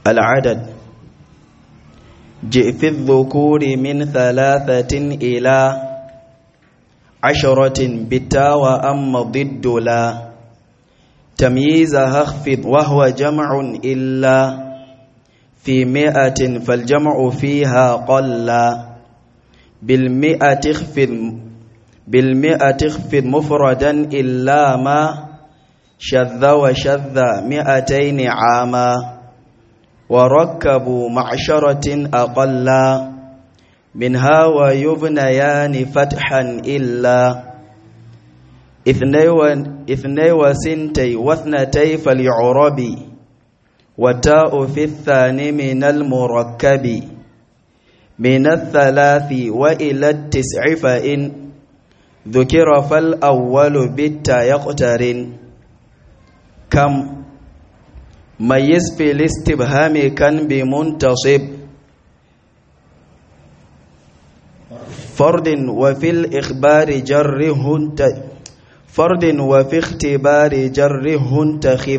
العدد جئ في الذكور من ثلاثة إلى عشرة بتا وأما ضد لا تمييزها اخفض وهو جمع إلا في مئة فالجمع فيها قل بالمئة اخفض بالمئة اخفض مفردا إلا ما شذ وشذ مئتين عاما وركبوا معشرة أقلا منها ويبنيان فتحا إلا اثني وسنتي واثنتي فاليعرب وتاء في الثاني من المركب من الثلاث وإلى التسع فإن ذكر فالأول بالتا يقترن كم ميز في الاستبهام كان بمنتصب فرد وفي الإخبار جره فرد وفي اختبار جره تخف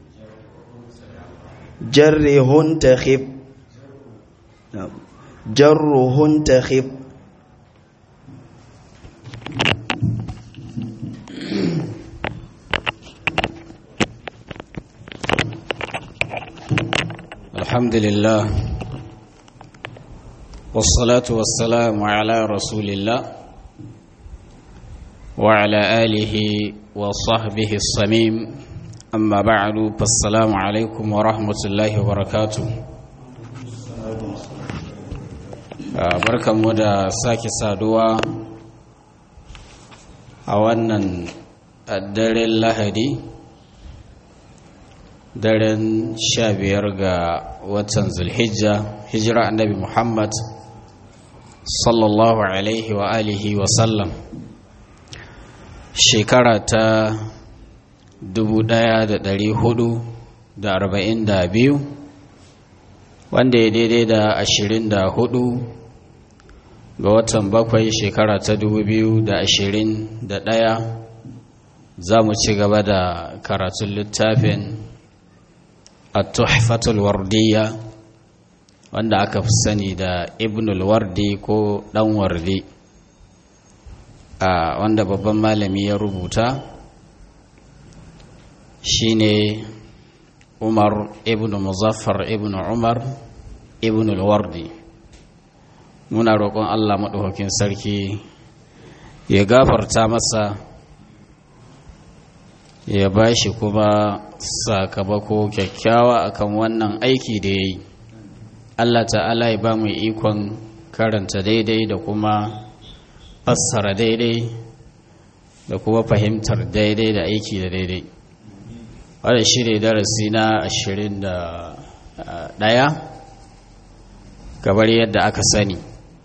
جره تخف جره تخف الحمد لله والصلاة والسلام على رسول الله وعلى آله وصحبه الصميم أما بعد فالسلام عليكم ورحمة الله وبركاته barkan mu da sake saduwa a wannan daren lahadi daren sha biyar ga watan zulhijja hijira annabi muhammad sallallahu alaihi wa alihi wa sallam shekara ta biyu, wanda ya daidai da ashirin da hudu ga watan bakwai shekara ta ɗaya, za mu ci gaba da karatun littafin at-tuhfatul wardiyya wanda aka fi sani da ibnul wardi ko dan wardi a wanda babban malami ya rubuta shine umar ibn muzaffar ibn umar ibn wardi muna roƙon allah maɗaukakin sarki ya gafarta masa ya ba shi kuma sakamako kyakkyawa akan wannan aiki da ya yi Allah ta'ala ya ba mu ikon karanta daidai da kuma fassara daidai da kuma fahimtar daidai da aiki da daidai wadda shi ne darasi na ashirin da ɗaya gabar yadda aka sani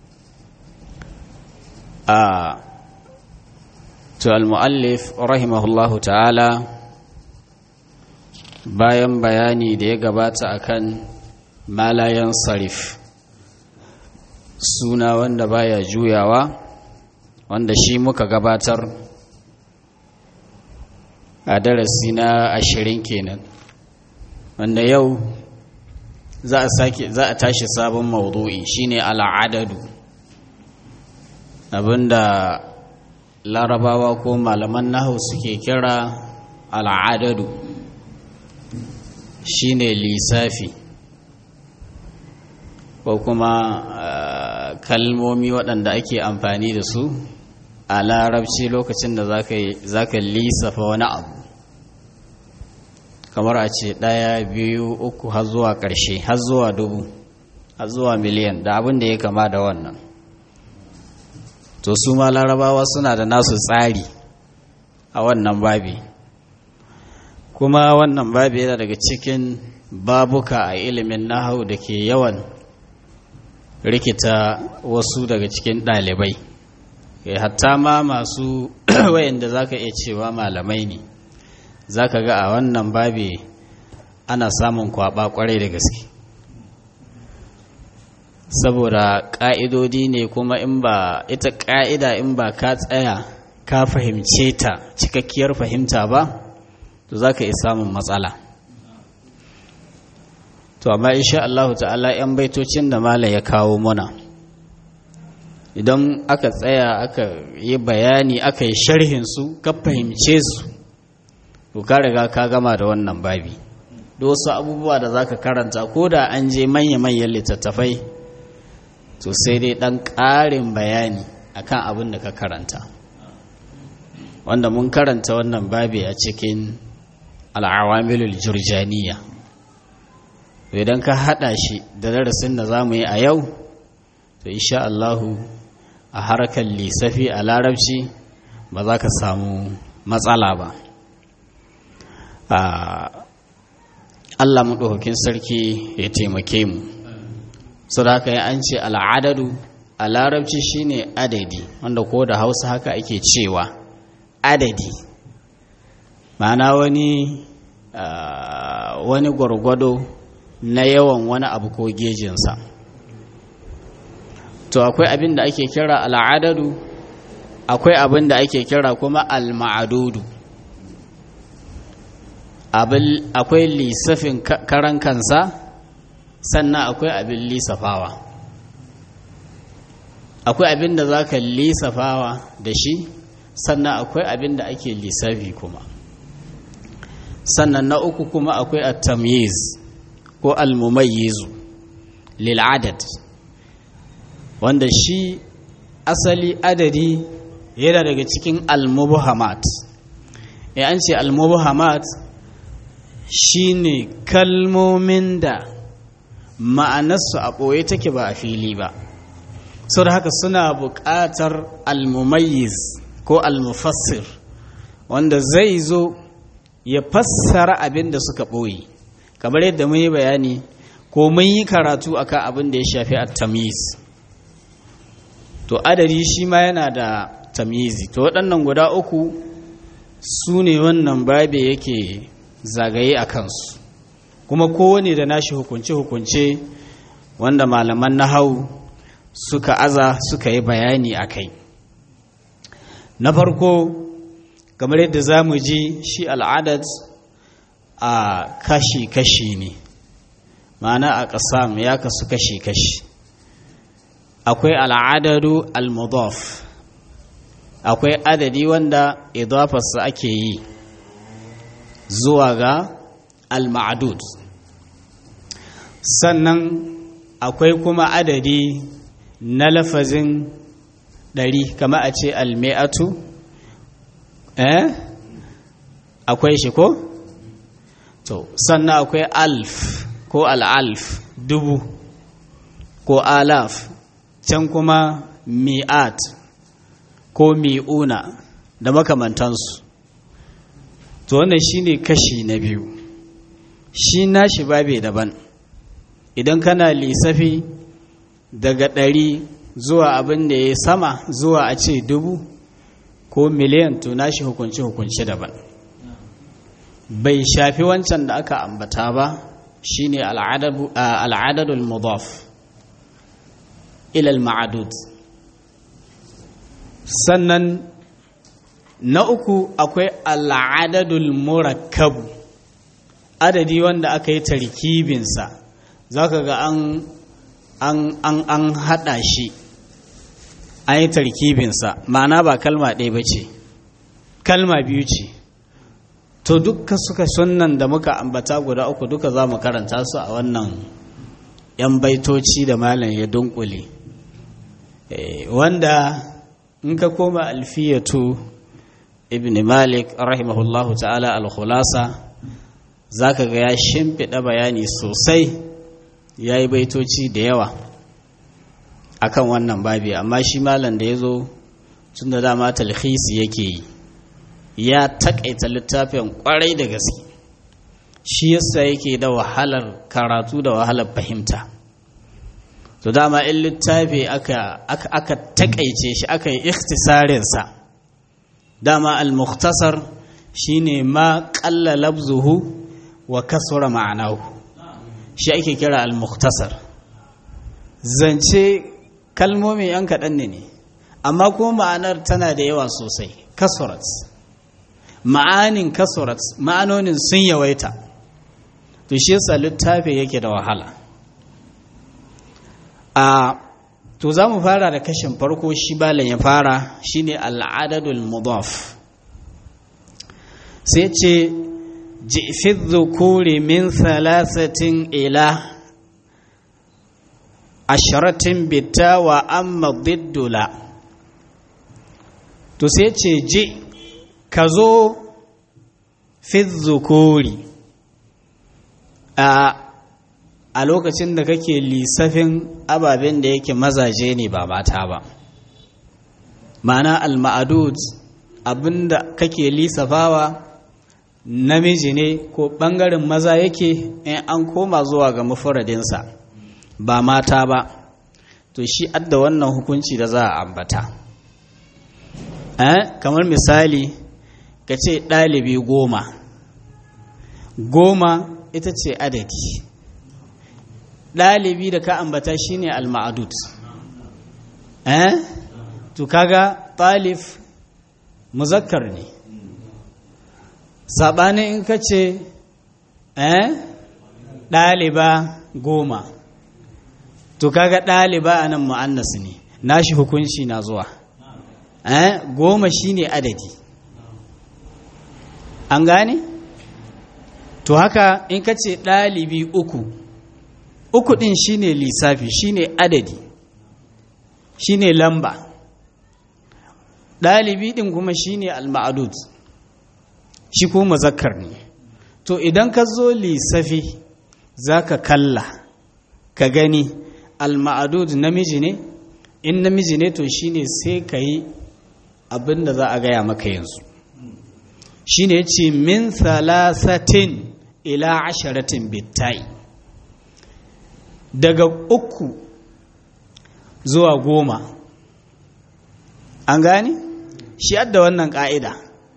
a to al-mu'allif rahimahullahu ta'ala bayan bayani da ya gabata akan malayan sarif suna wanda baya juyawa wanda shi muka gabatar a darasi na ashirin kenan wanda yau za a sake za a tashi sabon maudu'i shine al'adadu abinda larabawa ko malaman nahu suke kira al'adadu shine lissafi ko kuma kalmomi waɗanda ake amfani da su a larabci lokacin da za ka lissafa wani abu kamar a ce ɗaya biyu uku har zuwa ƙarshe har zuwa dubu har zuwa miliyan da abin da ya kama da wannan to su ma larabawa suna da nasu tsari a wannan babi kuma wannan babi yana daga cikin babuka a ilimin nahau da ke yawan rikita wasu daga cikin ɗalibai hatta ma masu wayanda za ka iya cewa malamai ne za ka ga a wannan babi ana samun kwaba kwarai da gaske saboda ƙa'idodi ne kuma in ba ita ƙa'ida in ba ka tsaya ka fahimce ta cikakkiyar fahimta ba to za ka iya samun matsala to amma insha Allah ta'ala yan baitocin da malam ya kawo muna idan aka tsaya aka yi bayani aka yi sharhin su ka fahimce su to ka riga ka gama da wannan babi da wasu abubuwa da zaka karanta ko da an je manya-manyan littattafai to sai dai dan ƙarin bayani akan abin da ka karanta wanda mun karanta wannan babi a cikin al'awamilul jurjaniya idan ka hada shi da darasin da za mu yi a yau to insha Allahu a harkar lissafi a larabci ba za ka samu matsala ba Allah maɗaukakin sarki ya taimake mu su da haka an ce al'adadu a larabci shine adadi wanda ko da hausa haka ake cewa adadi ma'ana wani wani gwargwado na yawan wani abu ko gejinsa to akwai abin da ake kira al'adadu akwai abin da ake kira kuma al-ma'adudu akwai lissafin karan kansa sannan akwai abin lissafawa akwai abin da za ka lissafawa da shi sannan akwai abin da ake lissafi kuma sannan na uku kuma akwai at-tamyiz ko al-mumayyizu lil adad wanda shi asali adadi yana daga cikin al-mubhamat ya an ce al-mubhamat shine kalmomin da ma'anarsu a ɓoye take ba a fili ba sau da haka suna buƙatar al-mumayyiz ko al-mufassir wanda zai zo ya fassara abin da suka ɓoye kamar yadda mun yi bayani ko mun yi karatu akan abin da ya shafi a tamyiz to adadi shi ma yana da tamyizi to waɗannan guda uku su ne wannan babe yake zagaye a kansu kuma kowane da nashi hukunce-hukunce wanda malaman nahau suka aza suka yi bayani a kai na farko kamar yadda za mu ji shi al'adad a kashi-kashi ne ma'ana a ƙasam ya kasu kashi-kashi akwai al'adadu al-mudaf akwai adadi wanda idafarsa ake yi zuwa ga al-ma'adud sannan akwai kuma adadi na lafazin ɗari kama a ce al-mi'atu eh akwai shi ko to sannan akwai alf ko al'alf dubu ko alaf can kuma mi'at ko mi'una da makamantansu to wannan shine kashi na biyu shi nashi babe daban idan kana lissafi daga ɗari zuwa abin da ya sama zuwa a ce dubu ko miliyan to nashi hukunci-hukunci daban bai shafi wancan da aka ambata ba shine al'adadul mudaf ilal ma'adud sannan na uku akwai al'adadul murakkabu adadi wanda aka yi tarkibinsa za ka ga an an an an haɗa shi an yi tarkibinsa ma'ana ba kalma ɗaya ba ce kalma biyu ce to duka suka sunan da muka ambata guda uku duka za mu karanta su a wannan 'yan baitoci da malam ya dunkule wanda in ka koma alfiyatu ibn malik rahimahullahu ta'ala al-khulasa za ka ga ya shimfiɗa bayani sosai ya yi baitoci da yawa akan wannan babi amma shi malam da ya zo tun da dama talhisi yake yi ya takaita littafin kwarai da gaske shi yasa yake da wahalar karatu da wahalar fahimta to dama in littafi aka aka, aka takaice shi aka yi ikhtisarinsa dama al-mukhtasar shine ma qalla labzuhu wa kasura ma'anahu shi ake kira al-mukhtasar zance kalmomi yan kaɗan ne ne amma kuma ma'anar tana da yawa sosai kasurat ma'anin kasurat ma'anonin sun yawaita to shi yasa littafi yake da wahala a to za mu fara da kashin farko shi balan ya fara shine al'adadul mudaf sai ce jifi dhukuri min thalathatin ila asharatin bitta wa amma diddula to sai ce ji ka zo fi dhukuri a a lokacin da kake lissafin ababen da yake mazaje ne ba mata ba ma'ana al-ma'adud abinda kake lissafawa namiji ne ko ɓangaren maza yake in an koma zuwa ga mafaradinsa ba mata ba to shi adda wannan hukunci da za a ambata eh kamar misali ka ce ɗalibi goma goma ita ce adadi ɗalibi da ka ambata shine al-ma'adud eh to kaga talif muzakkar ne saɓanin in ka ce eh ɗaliba goma to kaga ɗaliba a nan mu'annas ne nashi hukunci na zuwa eh goma shine adadi an gane to haka in ka ce ɗalibi uku uku ɗin shine lissafi shine adadi shine lamba ɗalibi ɗin kuma shine al-ma'adud shi ko muzakkar ne to idan ka zo lissafi za ka kalla ka gani al-ma'adud namiji ne in namiji ne to shine sai ka yi abin da za a gaya maka yanzu shine ya ce min salasatin ila asharatin bittai daga uku zuwa goma an gane shi adda wannan ƙa'ida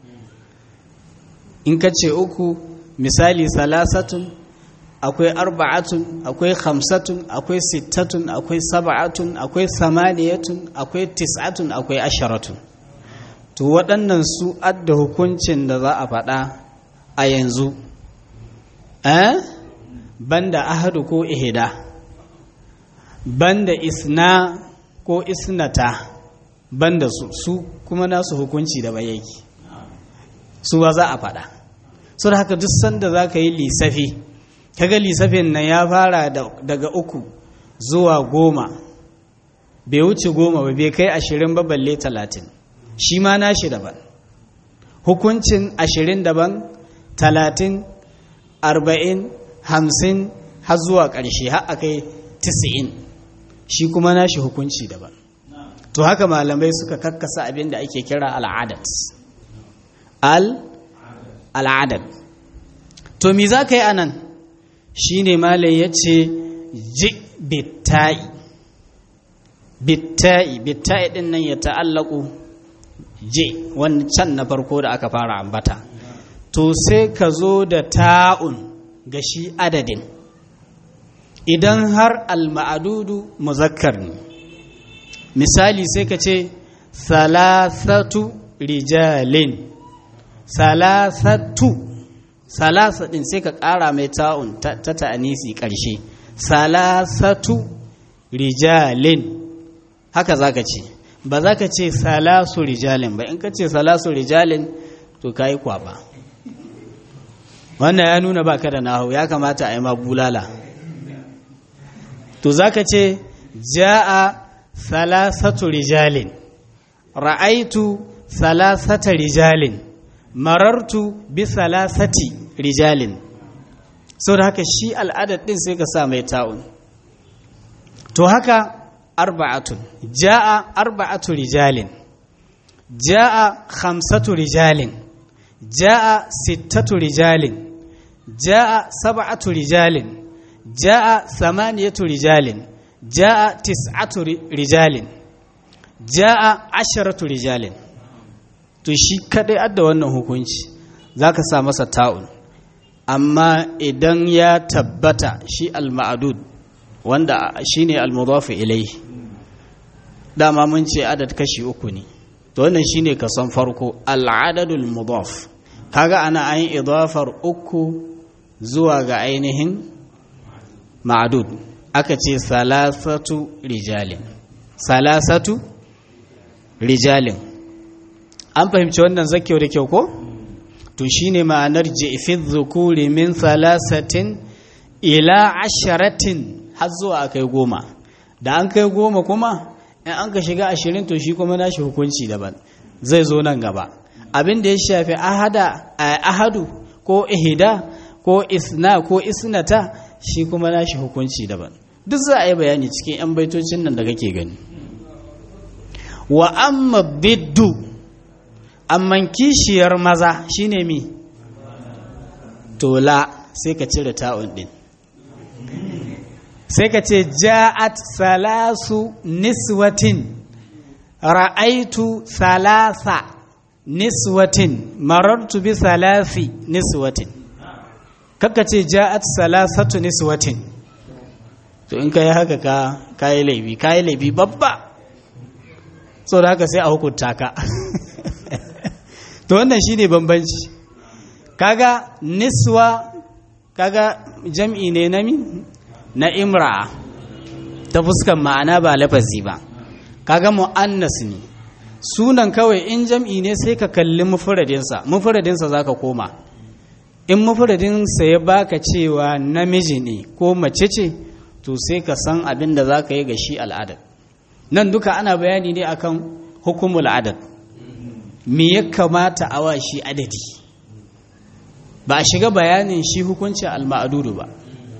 in ka ce uku misali salasatun akwai arba'atun akwai khamsatun akwai sittatun akwai saba'atun akwai samaniyatun akwai tis'atun akwai asharatun to waɗannan su adda hukuncin da za a faɗa a yanzu eh banda ahadu ko ihida banda isna ko isnata banda su su kuma nasu hukunci da bayyaki su ba za a faɗa so da haka duk sanda za ka yi lissafi kaga lissafin nan ya fara daga uku zuwa goma bai wuce goma ba bai kai ashirin ba balle talatin shi ma nashi daban hukuncin ashirin daban talatin arba'in hamsin har zuwa ƙarshe har a kai tisa'in shi kuma nashi hukunci daban to haka malamai suka kakkasa abin da ake kira al'adat al al'adad to mi za ka yi anan shi ne malai ya ce ji bitta'i bitta'i bitta'i ɗin nan ya ta'allaku je wancan na farko da aka fara ambata to sai ka zo da ta'un ga shi adadin idan har al-ma'adudu muzakkar ne misali sai ka ce salasatu rijalin salasatu salasa din sai ka ƙara mai ta'un ta ta'anisi ƙarshe salasatu rijalin haka za ka ce ba za ka ce salasu rijalin ba in ka ce salasu rijalin to ka yi kwaba wannan ya nuna ba ka da nahu ya kamata a yi ma bulala to za ka ce ja'a salasatu rijalin ra'aitu salasata rijalin marartu bi salasati rijalin sau da haka shi al'adar ɗin sai ka sa mai ta'un to haka arba'atun ja'a arba'atu rijalin ja'a khamsatu rijalin ja'a sittatu rijalin ja'a sab'atu rijalin ja'a samaniyatu rijalin ja'a tis'atu rijalin ja'a asharatu rijalin to shi kadai adda wannan hukunci zaka sa masa ta'un amma idan ya tabbata shi al-ma'dud wanda shine al-mudaf ilayhi dama mun ce adad kashi uku ne to wannan shine kason farko al-adadul mudaf kaga ana an idafar uku zuwa ga ainihin ma'adud aka ce salasatu rijalin salasatu rijalin an fahimci wannan zakyau da kyau ko to shine ma'anar ji'fi dhukuri min salasatin ila asharatin har zuwa akai goma da an kai goma kuma in an ka shiga ashirin to shi kuma nashi hukunci daban zai zo nan gaba abin da ya shafi ahada ahadu ko ihida ko isna ko isnata shi kuma nashi hukunci daban duk za a yi bayani cikin 'yan baitocin nan da kake gani wa amma biddu amman kishiyar maza shine mi tola sai ka cire ta'un din sai ka ce ja'at salasu niswatin ra'aitu salasa niswatin marartu bi salasi niswatin kaka ce ja'at salasatu niswatin to in kai haka ka kai laifi kai laifi babba so da haka sai a hukunta ka to wannan shine bambanci kaga niswa kaga jam'i ne na mi na imra'a ta fuskan ma'ana ba lafazi ba kaga mu'annas ne sunan kawai in jam'i ne sai ka kalli mufradinsa mufradinsa zaka koma in mufradinsa ya baka cewa namiji ne ko mace ce to sai ka san abin da zaka yi ga shi al'adar nan duka ana bayani ne akan hukumul adad me ya kamata a wa shi adadi ba a shiga bayanin shi hukuncin al-ma'dudu ba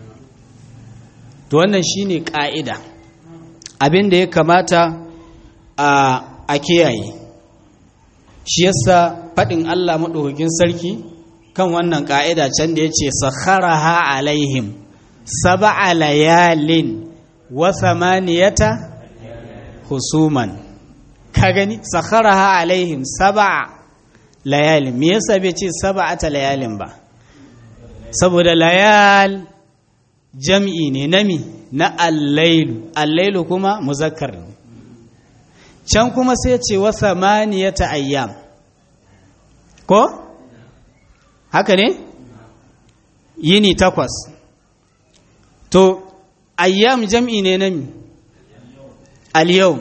to wannan shine ka'ida abin da ya kamata a a kiyaye shi yasa faɗin Allah maɗaukakin sarki kan wannan ka'ida can da yace sakharaha alaihim sab'a layalin wa thamaniyata husuman ka gani sakharaha alaihim sab'a layalin me yasa bai ce sab'ata layalin ba saboda layal jam'i ne nami na allailu allailu kuma muzakkar ne can kuma sai ce wa samaniyata ayyam ko haka ne yini takwas to ayyam jam'i ne nami al-yawm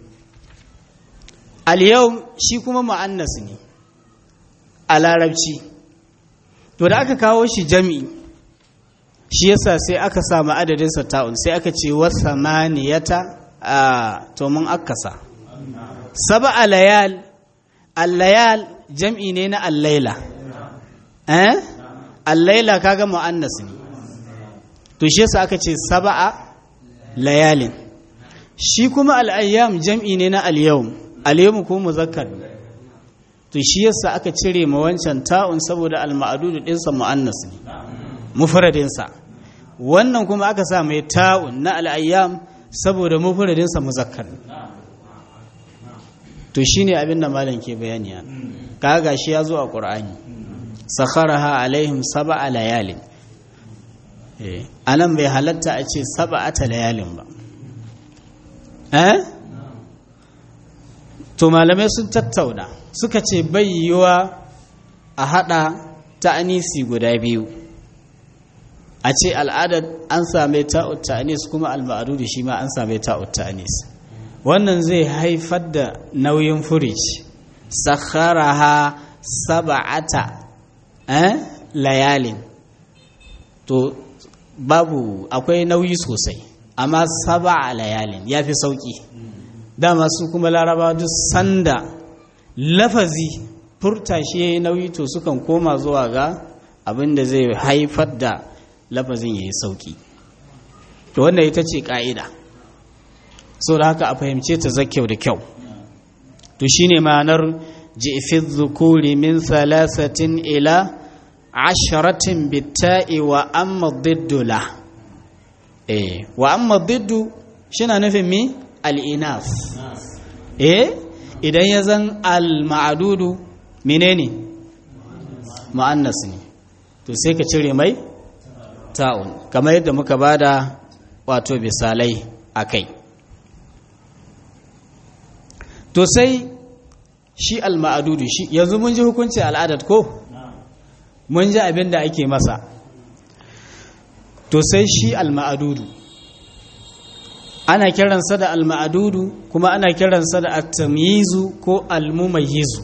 al-yawm shi kuma mu'annas ne a larabci to da aka kawo shi jam'i shi yasa sai aka samu adadinsa ta'un sai aka ce wa samaniyata a to mun akasa sab'a layal al-layal jam'i ne na al-laila eh al-laila kaga mu'annas ne to shi yasa aka ce sab'a layalin shi kuma al-ayyam jam'i ne na al-yawm al-yawm ko muzakkar to shi yasa aka cire ma wancan ta'un saboda al-ma'dud dinsa mu'annas ne mufradinsa wannan kuma aka sa mai ta'un na al-ayyam saboda mufradinsa muzakkar to shine abin da malam ke bayani kaga shi ya zo a qur'ani sakharaha alaihim sab'a layalin eh anan bai halatta a ce sab'ata layalin ba eh to malamai sun tattauna suka ce bai yiwa a hada ta'anisi guda biyu a ce al'adar an same ta'ut ta'anis kuma al-ma'dudu shi ma an same ta'ut ta'anis wannan zai haifar da nauyin furic sakharaha sab'ata eh layalin to babu akwai nauyi sosai amma sab'a layalin yafi sauki dama su kuma laraba duk sanda lafazi furta shi yayi nauyi to sukan koma zuwa ga abin da zai haifar da lafazin yayi sauki to wannan ita ce ka'ida so da haka a fahimce ta zakyau da kyau to shine ma'anar ji'fiz zukuri min salasatin ila asharatin bitta'i wa amma diddu la eh wa amma diddu shina nufin mi al-inas eh idan ya zan al-ma'dudu menene mu'annas ne to sai ka cire mai ta'un kamar yadda muka bada wato bisalai akai to sai shi al-ma'dudu shi yanzu mun ji hukunci al'adat ko mun ji abin da ake masa to sai shi al-ma'adudu ana kiransa da al-ma'adudu kuma ana kiransa da at-tamyizu ko al-mumayyizu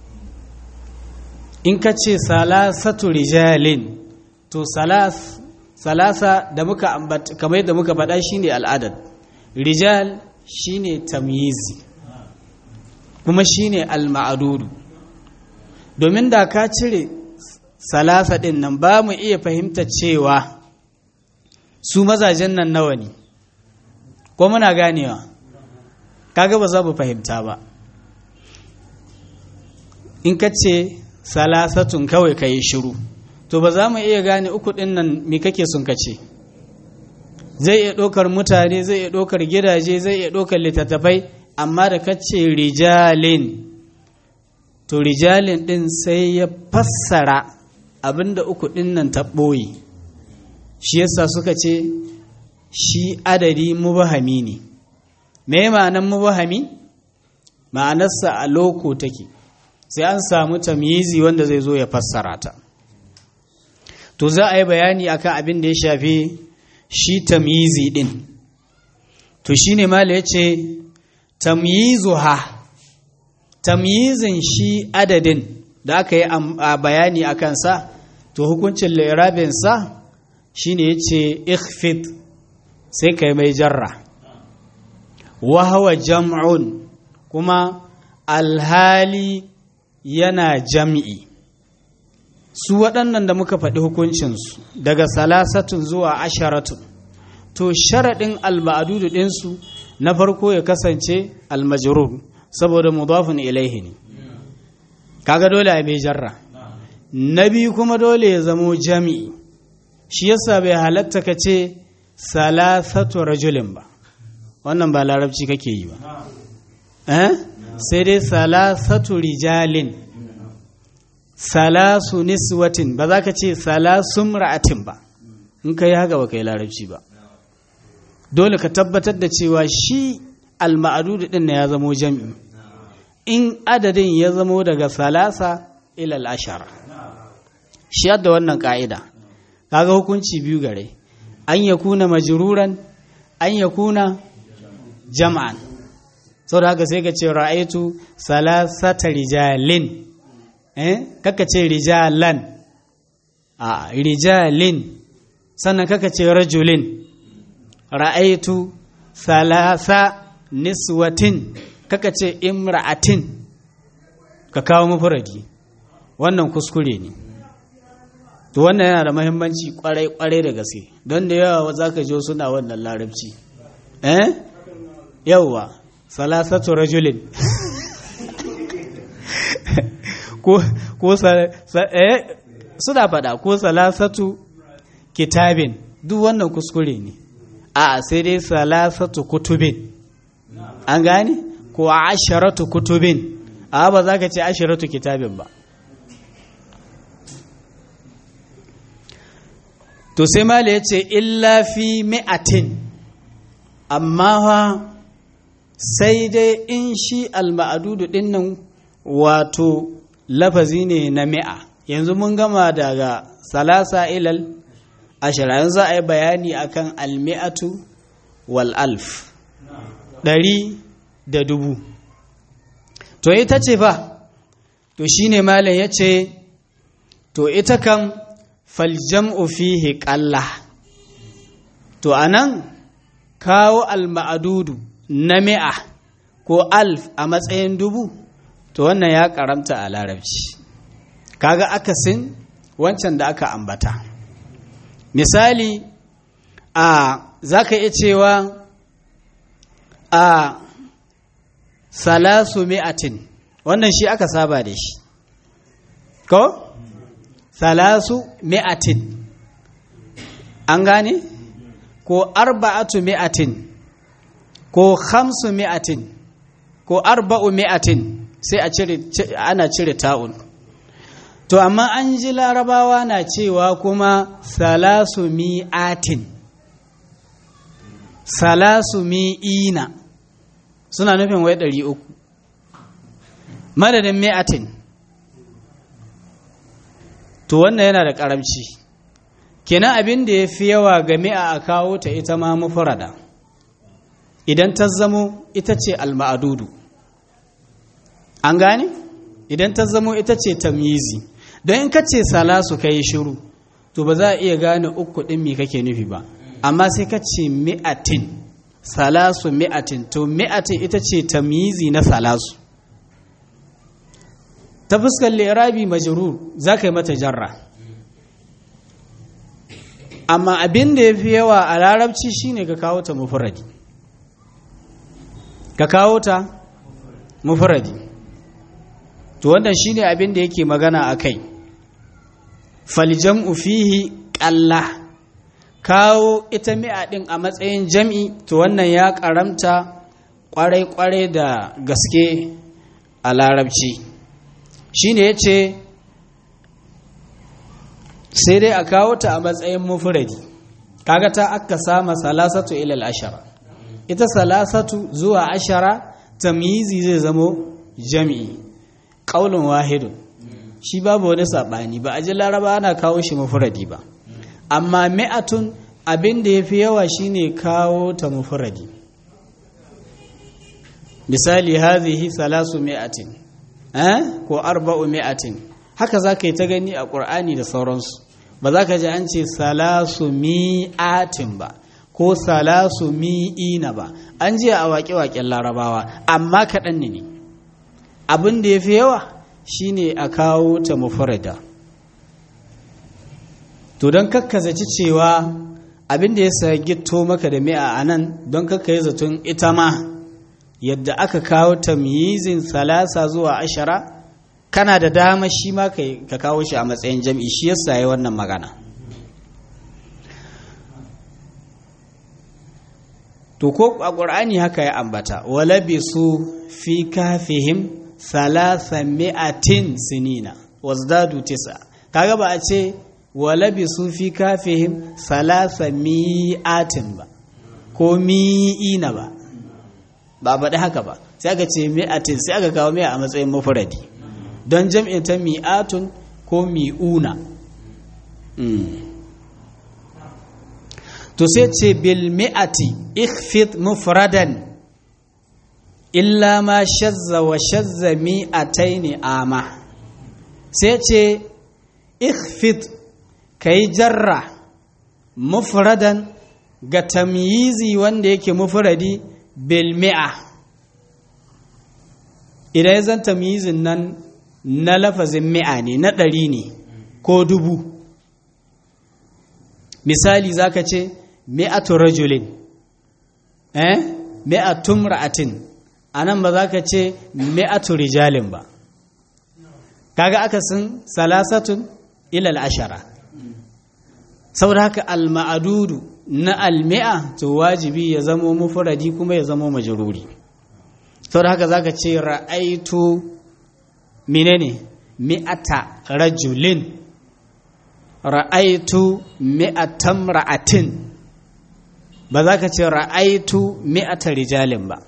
in ka ce salasatu rijalin to salas salasa da muka ambata kamar yadda muka faɗa shine al'adad rijal shine tamyizi kuma shine al-ma'adudu domin da ka cire salasa ɗin nan ba mu iya fahimta cewa su mazajen nan nawa ne ko muna ganewa kaga ba za mu fahimta ba in ka ce salasatun kawai ka yi shiru to ba za mu iya gane uku ɗin nan me kake sun ka ce zai iya ɗaukar mutane zai iya ɗaukar gidaje zai iya ɗaukar littattafai amma da ka ce rijalin to rijalin ɗin sai ya fassara abinda uku ɗin nan ta ɓoye shi yasa suka ce shi adadi mubahami ne me ma'anan mubahami ma'anarsa a loko take sai an samu tamyizi wanda zai zo ya fassara ta to za a yi bayani akan abin da ya shafi shi tamyizi ɗin to shine mala ya ce tamyizuha tamyizin shi adadin da aka yi a bayani a kansa to hukuncin lirabinsa shi ne ya ce ikhfid sai ka yi mai jarra wahawa jam'un kuma alhali yana jam'i su waɗannan da muka faɗi hukuncinsu daga salasatun zuwa asharatun to sharaɗin alba'adudu ɗinsu na farko ya kasance almajrur saboda mudafin ilaihi ne kaga dole a mai jarra na biyu kuma dole ya zamo jami'i shi yasa bai halatta ka ce salasatu rajulin ba wannan ba larabci kake yi ba eh sai dai salasatu rijalin salasu niswatin ba za ka ce salasun ra'atin ba in ka yi haka ba ka yi larabci ba dole ka tabbatar da cewa shi al-ma'adudu din ya zamo jami'i in adadin ya zamo daga salasa ilal ashara shi yadda wannan ka'ida kaga hukunci biyu gare an ya kuna majruran an ya kuna jam'an sau da haka sai ka ce ra'aitu salasata rijalin eh kaka ce rijalan a rijalin sannan kaka ce rajulin ra'aitu salasa niswatin kaka ce imra'atin ka kawo mafuradi wannan kuskure ne to wannan yana da mahimmanci kwarai-kwarai da gaske don da yawa za ka jo suna wannan larabci eh yawwa salasatu rajulin ko ko eh suna faɗa ko salasatu kitabin duk wannan kuskure ne a sai dai salasatu kutubin an gane ko asharatu kutubin a ba za ka ce asharatu kitabin ba to sai mala ya ce illa fi mi'atin amma ha sai dai in shi alma'adudu din nan wato lafazi ne na mi'a yanzu mun gama daga salasa ilal ashira yanzu a yi bayani akan almi'atu wal alf ɗari da dubu to ita ce fa to shine malam ya ce to ita kan faljam'u fihi ƙalla to anan kawo alma'adudu na mi'a ko alf a matsayin dubu to wannan ya karamta a larabci kaga akasin wancan da aka ambata misali a za ka iya cewa a salasu mi'atin wannan shi aka saba da shi ko salasu mi'atin an gane ko arba'atu mi'atin ko khamsu mi'atin ko arba'u mi'atin sai a cire ana cire ta'un to amma an ji larabawa na cewa kuma salasu mi'atin salasu mi'ina suna nufin wai ɗari uku madadin mi'atin to wannan yana da ƙaramci kenan abin da ya fi yawa ga mi'a a kawo ta ita ma mufrada idan ta zamo ita ce alma'adudu an gane idan ta zamo ita ce tamyizi don in ka ce salasu ka yi shiru to ba za a iya gane uku ɗin me kake nufi ba amma sai ka ce mi'atin salasu mi'atin to mi'atin ita ce tamyizi na salasu ta fuskar lirabi majrur za ka yi mata jarra amma abin da ya fi yawa a larabci shine ka kawo ta mufuradi ka kawo ta mufuradi to wannan shine abin da yake magana a kai faljam'u fihi ƙalla kawo ita mi'a ɗin a matsayin jam'i to wannan ya ƙaramta ƙwarai-ƙwarai da gaske a larabci shine ya ce sai dai a kawo ta a matsayin mufuradi kaga ta aka sama salasatu ilal ashara ita salasatu zuwa ashara tamyizi zai zamo jami'i qaulun wahidun shi babu wani sabani ba a ji laraba ana kawo shi mufuradi ba amma mi'atun abin da yafi yawa shine kawo ta mufuradi misali hadhihi salasu mi'atin eh ko arba'u mi'atin haka zaka yi ta gani a qur'ani da sauransu ba za ka ji an ce salasu mi'atin ba ko salasu mi'ina ba an ji a waƙe-waƙen larabawa amma kaɗan ne abin da ya fi yawa shine a kawo ta mufarada to don kakkazaci cewa abin da ya sa gito maka da mi'a a nan don kakka yi zaton ita ma yadda aka kawo ta miyizin salasa zuwa ashara kana da dama shi ma ka kawo shi a matsayin jam'i shi yasa yi wannan magana to ko a ƙur'ani haka ya ambata wala bi su fi kafihim salasa mi'atin sinina wazdadu tisa kaga ba a ce wala bi su fi kafihim salasa mi'atin ba ko mi'ina ba ba baɗi haka ba sai aka ce mi'atin sai aka kawo mi'a a matsayin mafuradi don jam'in ta mi'atun ko mi'una to sai ce bil mi'ati ikhfid mufradan illa ma shazza wa shazza mi'ataini ama sai ce ikhfid kai jarra mufradan ga tamyizi wanda yake mufradi bil mi'a idan ya zan tamyizin nan na lafazin mi'a ne na ɗari ne ko dubu misali zaka ce mi'atu rajulin eh mi'atu ra'atin anan ba zaka ce mi'atu rijalin ba kaga akasin salasatun ila ashara saboda haka al-ma'adudu na al-mi'a to wajibi ya zamo mufradi kuma ya zamo majruri saboda haka zaka ce ra'aitu menene mi'ata rajulin ra'aitu mi'atan ra'atin ba za ka ce ra'aitu mi'ata rijalin ba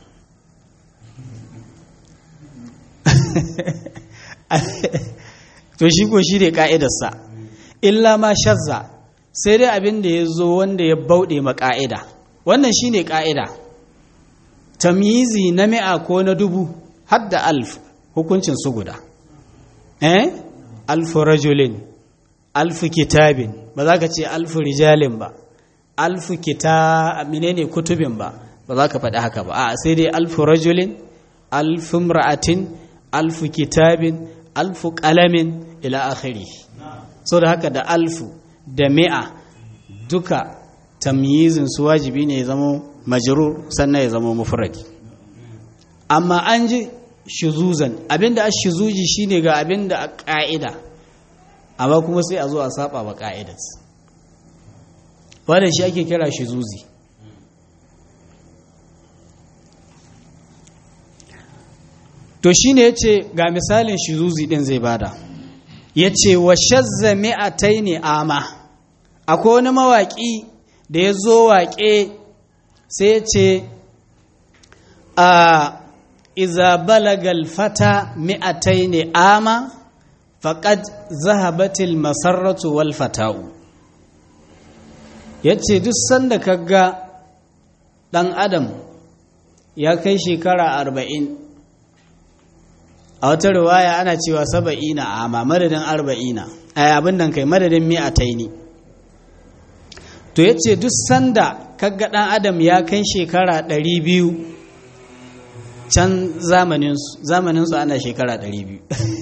to shi ko shi ne ka'idarsa illa ma shazza sai dai abin da ya zo wanda ya bauɗe ma ka'ida wannan shi ne ka'ida tamyizi na mi'a ko na dubu har da alf hukuncin su guda eh alfu rajulin alfu kitabin ba za ka ce alfu rijalin ba alfu kita menene kutubin ba ba za ka faɗi haka ba a sai dai alfu rajulin alfu ra'atin alfu kitabin alfu ƙalamin ila akhiri so da haka da alfu da mi'a duka tamyizin su wajibi ne ya zama majrur sannan ya zama mufradi amma an ji shuzuzan abinda a shuzuji shine ga abinda a ƙa'ida amma kuma sai a zo a saba wa ƙa'idat wannan shi ake kira shuzuzi to shine yace ga misalin shuzuzi din zai bada yace wa shazza mi'ataini ama akwai wani mawaki da ya zo waƙe sai yace a iza balagal fata mi'ataini ama faƙad zahabatil masarratu wal fata'u ya ce duk sanda kaga ɗan adam ya kai shekara arba'in a wata riwaya ana cewa saba'ina amma madadin arba'ina a abin nan kai madadin mi'ataini to ya ce duk sanda kaga ɗan adam ya kai shekara ɗari biyu can zamaninsu zamaninsu ana shekara ɗari biyu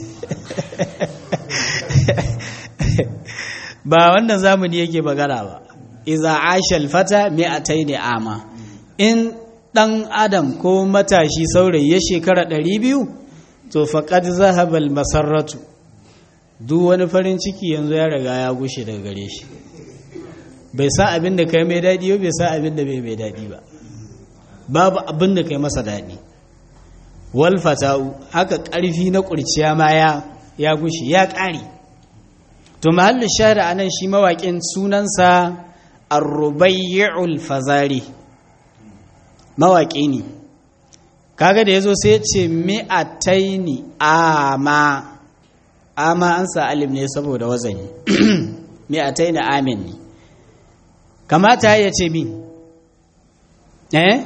ba wannan zamani yake magana ba iza ashal fata mi'ataini ama in ɗan adam ko matashi saurayi ya shekara ɗari biyu to faƙad zahabal masarratu duk wani farin ciki yanzu ya riga ya gushe daga gare shi bai sa abin da kai mai daɗi ba bai sa abin da bai mai daɗi ba babu abin da kai masa daɗi wal fata'u haka ƙarfi na ƙurciya ma ya ya gushe ya ƙare to mahallin shahada anan shi mawaƙin sunansa ar-rubayyi'ul fazari mawaƙi ne kaga da yazo sai ya ce mi'ataini ama ama an sa alim ne saboda wazani mi'ataini amin ne kamata ya ce mi eh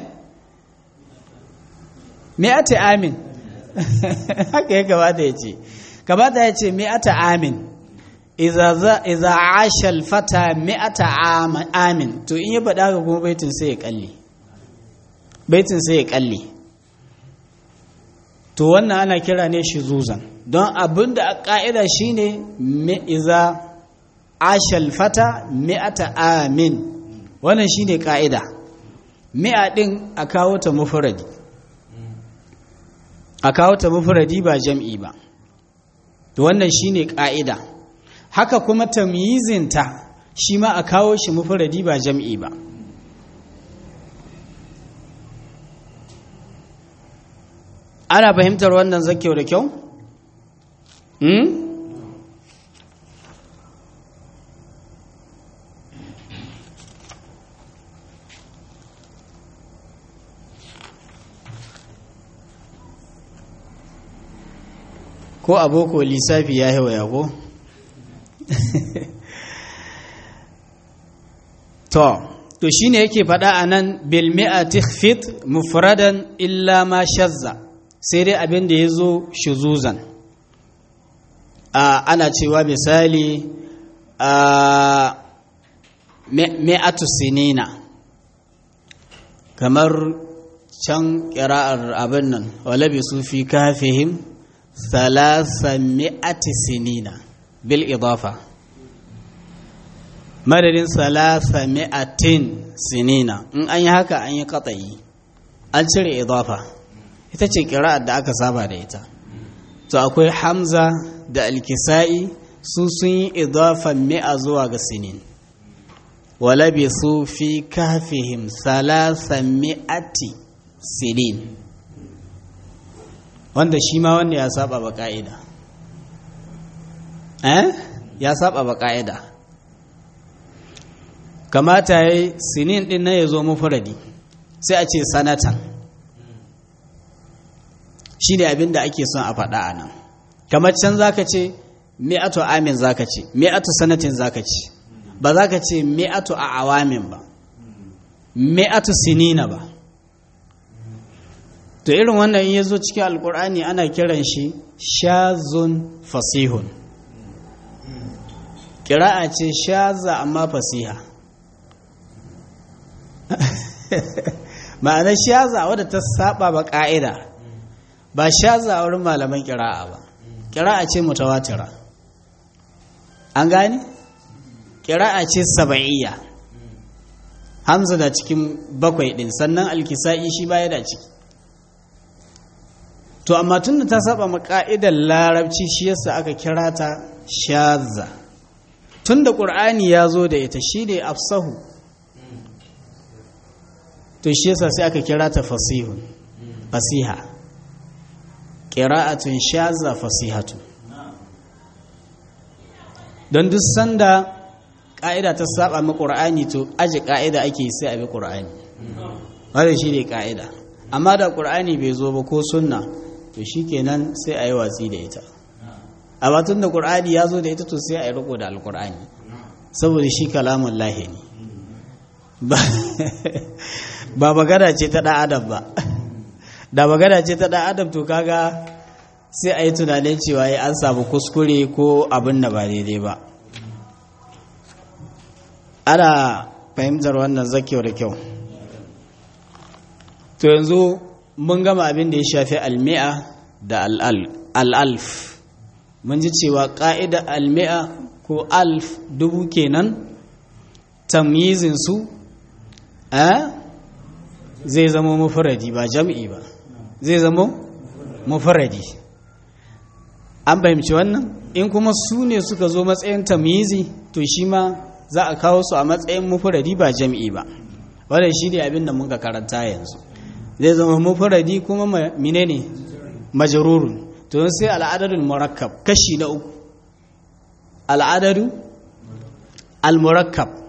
mi'ata amin haka ya kamata ya ce kamata ya ce mi'ata amin iza asha alfata mi'ata amin to in ya faɗa ga kuma baitin sai ya kalle baitin sai ya kalle to wannan ana kira ne shi zuzan don abin da a ƙa'ida shi ne iza asha alfata mi'ata amin wannan shi ne ƙa'ida mi'a ɗin a kawo ta mufuradi a kawo ta mufuradi ba jam'i ba to wannan shi ne ƙa'ida haka kuma tamyizinta shi ma a kawo shi mufuradi ba jam'i ba ana fahimtar wannan zakyau da kyau? Hmm? ko aboko lissafi ya yi waya ko? to to shine yake faɗa a nan bilmi'a tikfit mufradan illa ma shazza sai dai abin da ya zo shuzuzan ana cewa misali mi'atu sinina kamar can ƙira'ar abin nan walabi su fi kafihim thalatha mi'ati sinina bil idafa madadin salasa mi'atin sinina in an yi haka an yi katsayi an cire idafa ita ce kira'ar da aka saba da ita to akwai hamza da alkisa'i su sun yi idafan mi'a zuwa ga sinin walabi su fi kafihim salasa mi'ati sinin wanda shi ma wanda ya saba ba ka'ida eh ya saba ba ka'ida kamata ya yi sinin ɗin na ya zo mufuradi sai a ce sanatan shi ne abin da ake son a faɗa a nan kamar can za ka ce mi'atu amin za ka ce mi'atu sanatin za ka ce ba za ka ce mi'atu a awamin ba mi'atu sinina ba to irin wannan in ya zo cikin alkur'ani ana kiran shi shazun fasihun kira'a ce shaza amma fasiha ma'anar shaza wadda ta saba ba ka'ida ba shaza a wurin malaman kira'a ba kira'a ce mutawatira an gane kira'a ce saba'iyya hamza da cikin bakwai din sannan alkisa'i shi baya da ciki to amma tun da ta saba ma ka'idar larabci shi yasa aka kira ta shaza tun da ƙur'ani ya zo da ita shi ne afsahu to shi yasa sai aka kira ta fasihun fasiha ƙira'atun shaza fasihatu don duk sanda ƙa'ida ta saba ma ƙur'ani to aji ƙa'ida ake sai a bi ƙur'ani wadda shi ne ƙa'ida amma da ƙur'ani bai zo ba ko sunna to shi kenan sai a yi watsi da ita a batun da ƙur'ani ya zo da ita to sai a yi riko da alƙur'ani saboda shi kalamun lahi ne ba magana ce ta ɗan adam ba da magana ce ta ɗan adam to kaga sai a yi tunanin cewa ya an samu kuskure ko abin da ba daidai ba ana fahimtar wannan zakewa da kyau to yanzu mun gama abin da ya shafi almi'a da al'alf mun ji cewa ƙa'ida almi'a ko alf dubu kenan tamyizinsu a zai zama mafaradi ba jam'i ba zai zama mafaradi an fahimci wannan in kuma su ne suka zo matsayin tamyizi to shi ma za a kawo su a matsayin mafaradi ba jam'i ba wadda shi ne abin da muka karanta yanzu zai zama mafaradi kuma menene majarurun to sai al'adadul murakkab kashi na uku al'adadu al-murakkab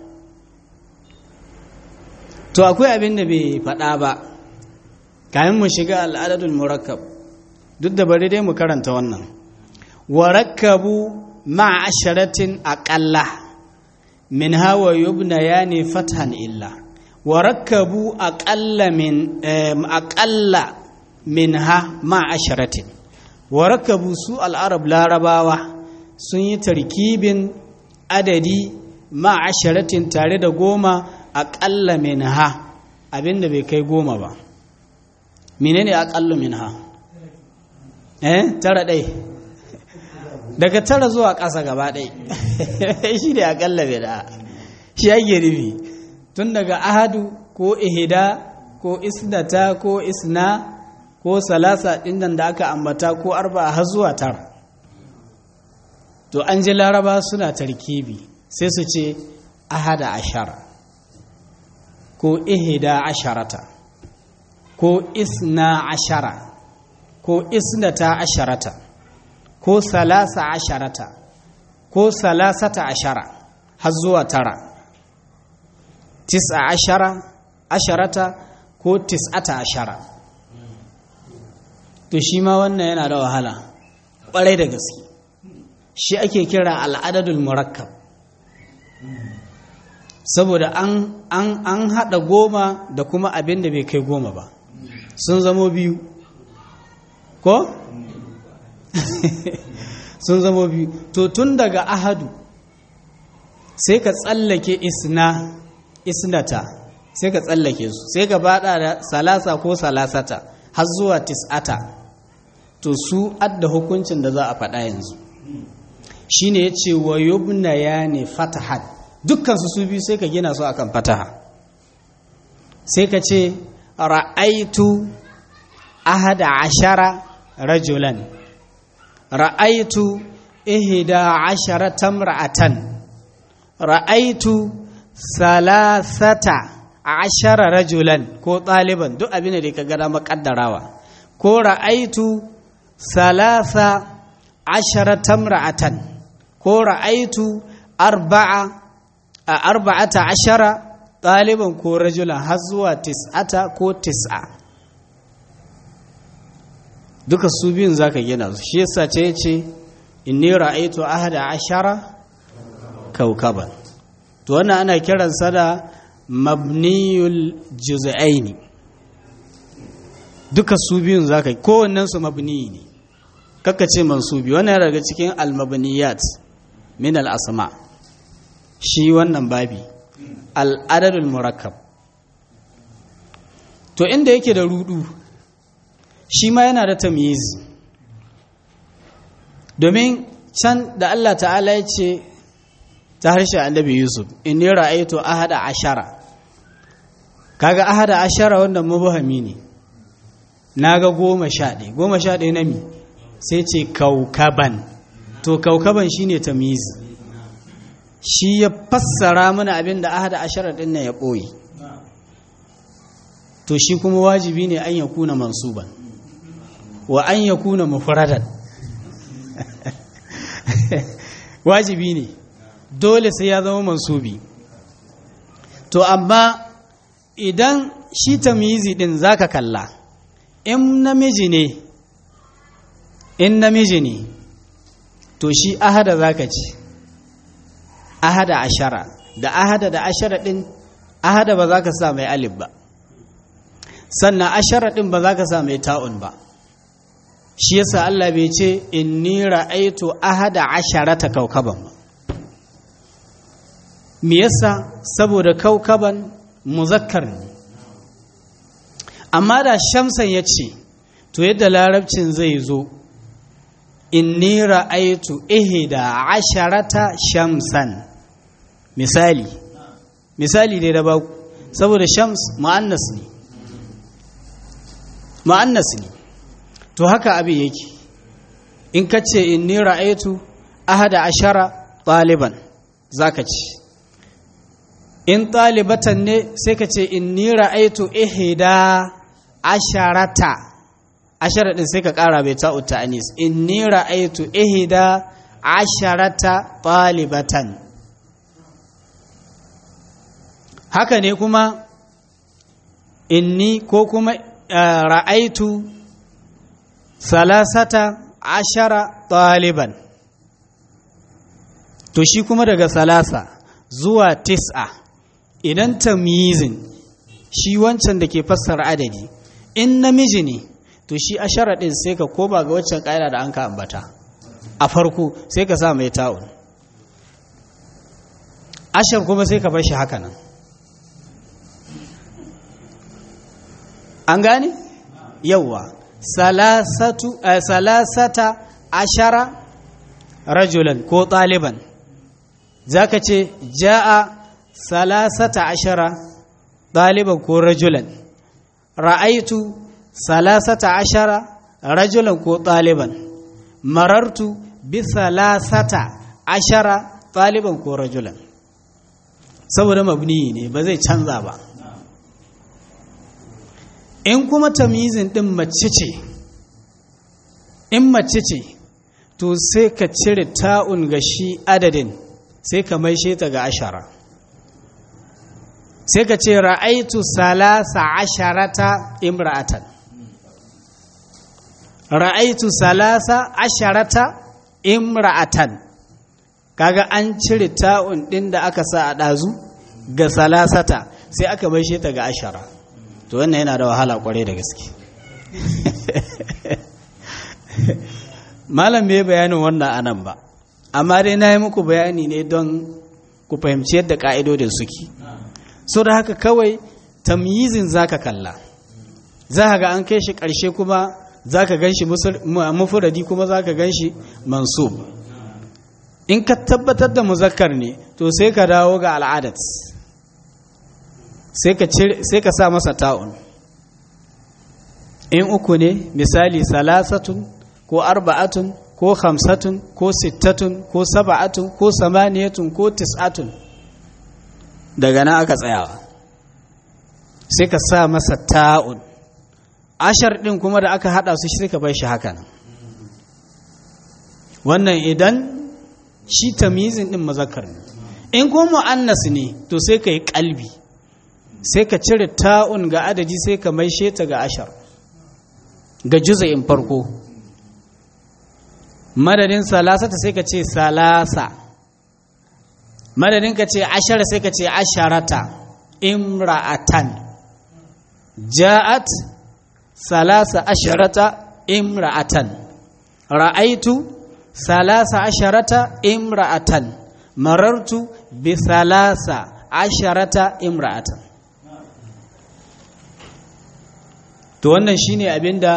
to akwai abin da bai faɗa ba kayan mu shiga al'adadul murakkab duk da bari dai mu karanta wannan warakkabu ma asharatin aqalla min hawa yubna yani fathan illa warakkabu aqalla min aqalla minha ma asharatin warakkabu su al'arab larabawa sun yi tarkibin adadi ma asharatin tare da goma aƙalla min ha abinda bai kai goma ba menene aƙallu min ha eh tara ɗai daga tara zuwa ƙasa gaba ɗai shi ne aƙalla min ha shi ake nufi tun daga ahadu ko ihida ko isnata ko isna ko salasa ɗin da aka ambata ko arba har zuwa tara to an ji laraba suna tarkibi sai su ce ahada ashara ko ihida asharata ko isna ashara ko isnata asharata ko salasa asharata ko salasata ashara har zuwa tara tis'a ashara asharata ko tis'ata ashara to shi ma wannan yana da wahala ƙwarai da gaske shi ake kira al'adadul murakkab saboda an an an hada goma da kuma abin da bai kai goma ba sun zamo biyu ko sun zamo biyu to tun daga ahadu sai ka tsallake isna isnata sai ka tsallake su sai ka bada da salasa ko salasata har zuwa tis'ata to su adda hukuncin da za a faɗa yanzu shine yace wa yubna yani fatahat dukkan su su biyu sai ka gina su akan fataha sai ka ce ra'aitu ahada ashara rajulan ra'aitu ihda ashara tamra'atan ra'aitu salasata ashara rajulan ko ɗaliban duk abin da ka gada makaddarawa ko ra'aitu salasa ashara tamra'atan ko ra'aitu arba'a a arba'ata ashara ɗaliban ko rajulan har zuwa tis'ata ko tis'a duka su biyun za ka gina su shi yasa ce ce inni ra'aitu ahada ashara kaukaban to wannan ana kiransa da mabniyul juz'aini duka su biyun za ka kowannen su mabni ne kakka ce mansubi wannan daga cikin almabniyat min al-asma shi wannan babi al'adadul murakkab to inda yake da rudu shi ma yana da tamyiz domin can da Allah ta'ala ya ce ta harshe annabi Yusuf inni ra'aytu ahada ashara kaga ahada ashara wannan mubahami ne naga goma sha ɗaya goma sha ɗaya na mi sai ce kaukaban to kaukaban shine tamyiz shi ya fassara mana abin da ahada ashara ɗin nan ya ɓoye to shi kuma wajibi ne an ya kuna mansuban wa an ya kuna mufradan wajibi ne dole sai ya zama mansubi to amma idan shi tamyizi din zaka kalla in namiji ne in namiji ne to shi ahada zaka ci ahada ashara da ahada da ashara din ahada ba za ka sa mai alif ba sannan ashara ɗin ba za ka sa mai ta'un ba shi yasa Allah bai ce inni ra'aitu ahada asharata kaukaban ba me yasa saboda kaukaban muzakkar ne amma da shamsan ya ce to yadda larabcin zai zo inni ra'aitu ihda asharata shamsan misali misali dai da baku saboda shams mu'annas ne mu'annas ne to haka abin yake in ka ce inni ra'aitu ahada ashara ɗaliban zaka ci in ɗalibatan ne sai ka ce inni ra'aitu ihda asharata ashara din sai ka ƙara bai ta'u ta'anis inni ra'aitu ihda asharata ɗalibatan haka ne kuma inni ko kuma ra'aitu salasata ashara ɗaliban to shi kuma daga salasa zuwa tis'a idan tamyizin shi wancan da ke fassara adadi in namiji ne to shi ashara ɗin sai ka koba ga waccan ƙa'ida da an ka ambata a farko sai ka sa mai ta'un ashar kuma sai ka bar shi haka nan an gane yawwa salasatu salasata ashara rajulan ko ɗaliban za ka ce ja'a salasata ashara ɗaliban ko rajulan ra'aitu salasata ashara rajulan ko ɗaliban marartu bi salasata ashara ɗaliban ko rajulan saboda mabni ne ba zai canza ba in kuma tamizin ɗin mace ce in mace ce to sai ka cire ta'un ga shi adadin sai ka maishe ta ga ashara sai ka ce ra'aitu salasa asharata imra'atan ra'aitu salasa asharata imra'atan kaga an cire ta'un ɗin da aka sa a ɗazu ga salasata sai aka maishe ta ga ashara to wannan yana da wahala kwarai da gaske malam bai bayanin wannan anan ba amma dai na yi muku bayani ne don ku fahimci yadda ka'idodin suke so da haka kawai tamyizin zaka kalla za ga an kai shi ƙarshe kuma za ka gan shi mufuradi kuma za ka gan shi mansub in ka tabbatar da muzakkar ne to sai ka dawo ga al'adat sai ka sa masa ta'un in uku ne misali salasatun ko arba'atun ko hamsatun ko sittatun ko saba'atun ko samaniyatun ko tis'atun daga nan aka tsayawa sai ka sa masa ta'un ashar ɗin kuma da aka haɗa su sai ka bai shi haka nan wannan idan shi tamizin ɗin mazakar ne in kuma mu'annas ne to sai ka yi ƙalbi sai ka cire ta'un ga adadi sai ka maishe ta ga ashar ga juza'in farko madadin salasata sai ka ce salasa madadin ka ce ashara sai ka ce asharata imra'atan ja'at salasa asharata imra'atan ra'aitu salasa asharata imra'atan marartu bi salasa asharata imra'atan to wannan shine abinda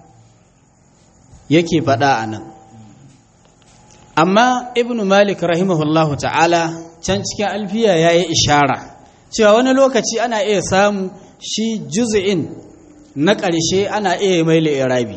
yake faɗa a nan amma ibn malik rahimahullahu ta'ala can cikin alfiya ya yi ishara cewa wani lokaci ana iya samu shi juz'in na ƙarshe ana iya mai li'irabi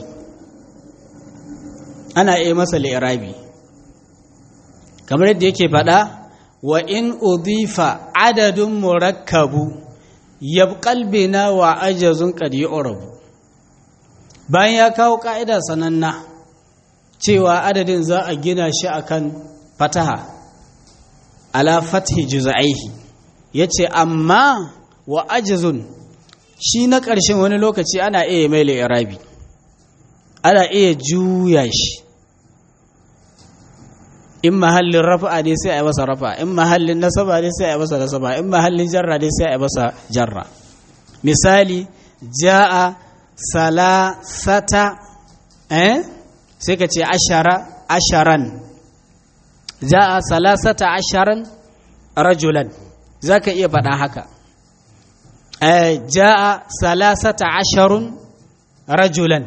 ana iya masa li'irabi kamar yadda yake faɗa wa in udifa adadin murakkabu yabqal bina wa ajazun qad yu'rabu bayan ya kawo ka'ida sananna cewa adadin za a gina shi akan fataha ala fathi juz'aihi yace amma wa ajazun shi na ƙarshen wani lokaci ana iya mai li'irabi ana iya juya shi in mahallin rafa'a ne sai a yi masa rafa'a in mahallin nasaba ne sai a yi masa nasaba in mahallin jarra ne sai a yi masa jarra misali ja'a salasata eh sai ka ce ashara asharan ja'a salasata asharan rajulan za ka iya faɗa haka eh ja'a salasata asharun rajulan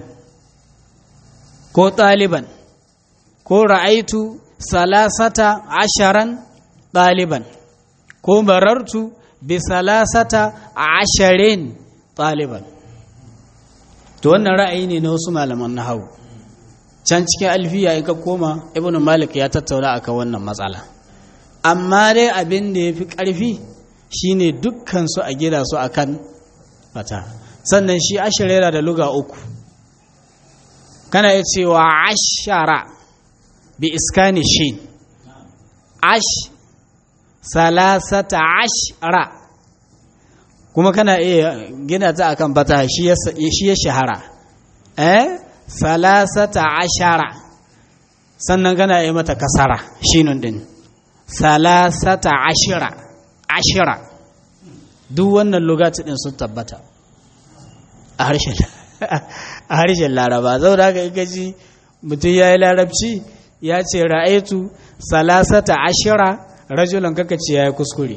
ko ɗaliban ko ra'aitu salasata asharan ɗaliban ko marartu bi salasata asharin ɗaliban to wannan ra'ayi ne na wasu malaman na hau can cikin alfiya in ka koma ibn malik ya tattauna akan wannan matsala amma dai abin da ya fi ƙarfi shine dukkan su a gida su akan fata sannan shi ashirera da luga uku kana iya cewa ashara bi iskani shi ash salasata ashara kuma kana iya gina ta akan bata shi ya shahara eh salasata ashara sannan kana iya mata kasara shinun din salasata ashira ashira duk wannan lugati din sun tabbata a harshen a harshen laraba zau da haka gaji mutum ya yi larabci ya ce ra'aitu salasata ashira rajulan kaka ce ya yi kuskure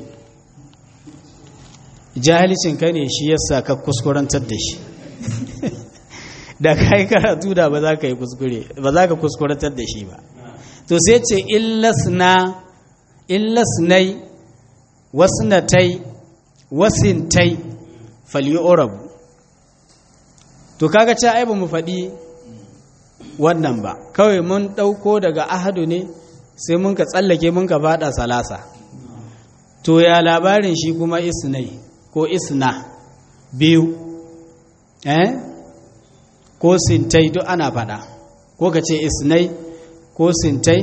jahalicin kai ne shi yasa ka kuskurantar da shi da ka yi karatu da ba za ka yi kuskure ba za ka kuskurantar da shi ba to sai ce illasna illasnai wasnatai wasintai falyu'rabu to kaga ce ai ba mu faɗi wannan ba kawai mun ɗauko daga ahadu ne sai mun ka tsallake mun ka faɗa salasa to ya labarin shi kuma isnai ko isna biyu eh ko sintai duk ana faɗa ko ka ce isnai ko sintai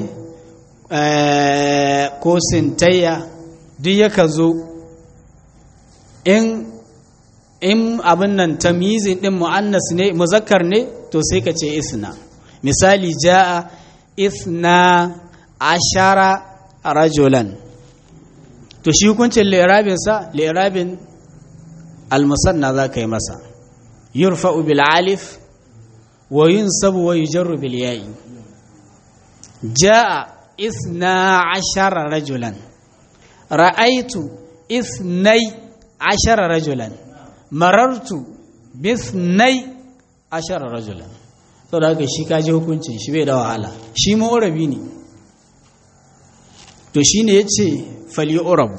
ko sintayya duk yakan zo in in abin nan tamyizin din mu'annas ne muzakkar ne to sai ka ce isna misali ja'a isna ashara rajulan to shi hukuncin li'irabin sa li'irabin almusanna za ka yi masa yurfa'u bil alif wa yunsabu wa yujarru bil ya'i ja'a isna ashara rajulan ra'aitu isnai ashara rajulan marartu bisnai ashara rajulan sau da haka shi kaji hukuncin shi bai da wahala shi ma'urabi ne to shi ne ya ce fali'urabu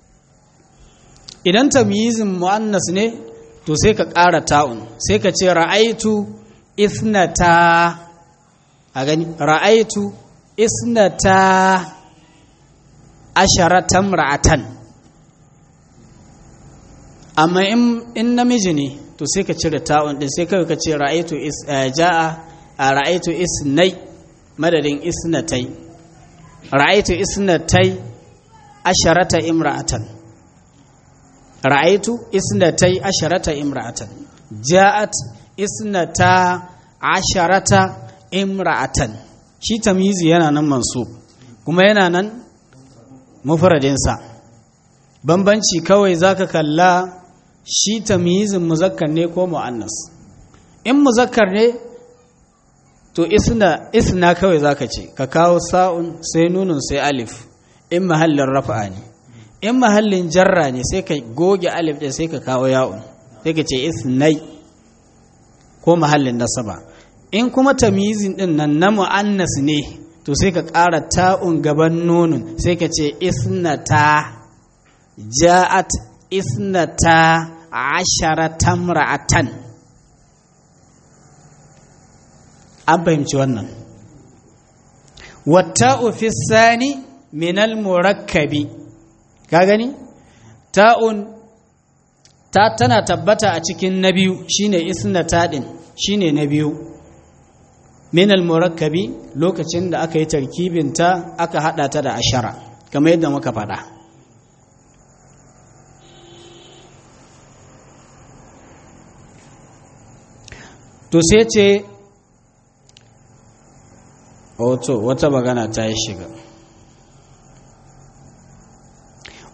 idan tamyizin mu'annas ne to sai ka ƙara ta'un sai ka ce ra'aitu isnata a gani ra'aitu isnata asharatan ra'atan amma in namiji ne to sai ka cire ta'un din sai kawai ka ce ra'aitu ja'a a ra'aitu isnai madadin isnatai ra'aitu isnatai asharata imra'atan ra'aitu isnatai asharata imra'atan ja'at isnata asharata imra'atan shi tamyizi yana nan mansub kuma yana nan mufradinsa bambanci kawai zaka kalla shi tamyizin muzakkar ne ko mu'annas in muzakkar ne to isna isna kawai zaka ce ka kawo sa'un sai nunun sai alif in mahallin rafa'a ne in mahallin jarra ne sai ka goge alif ɗin sai ka kawo ya'un sai ka ce isnai ko mahallin nasaba in kuma tamyizin din nan na mu'annas ne to sai ka ƙara ta'un gaban nunun sai ka ce isnata ja'at isnata asharata ra'atan an fahimci wannan wata'u fi sani minal murakkabi ka gani ta'un ta tana tabbata a cikin na biyu shine isnata din shine na biyu minal murakkabi lokacin da aka yi tarkibinta aka hada ta da ashara kamar yadda muka faɗa to sai ce wato wata magana ta yi shiga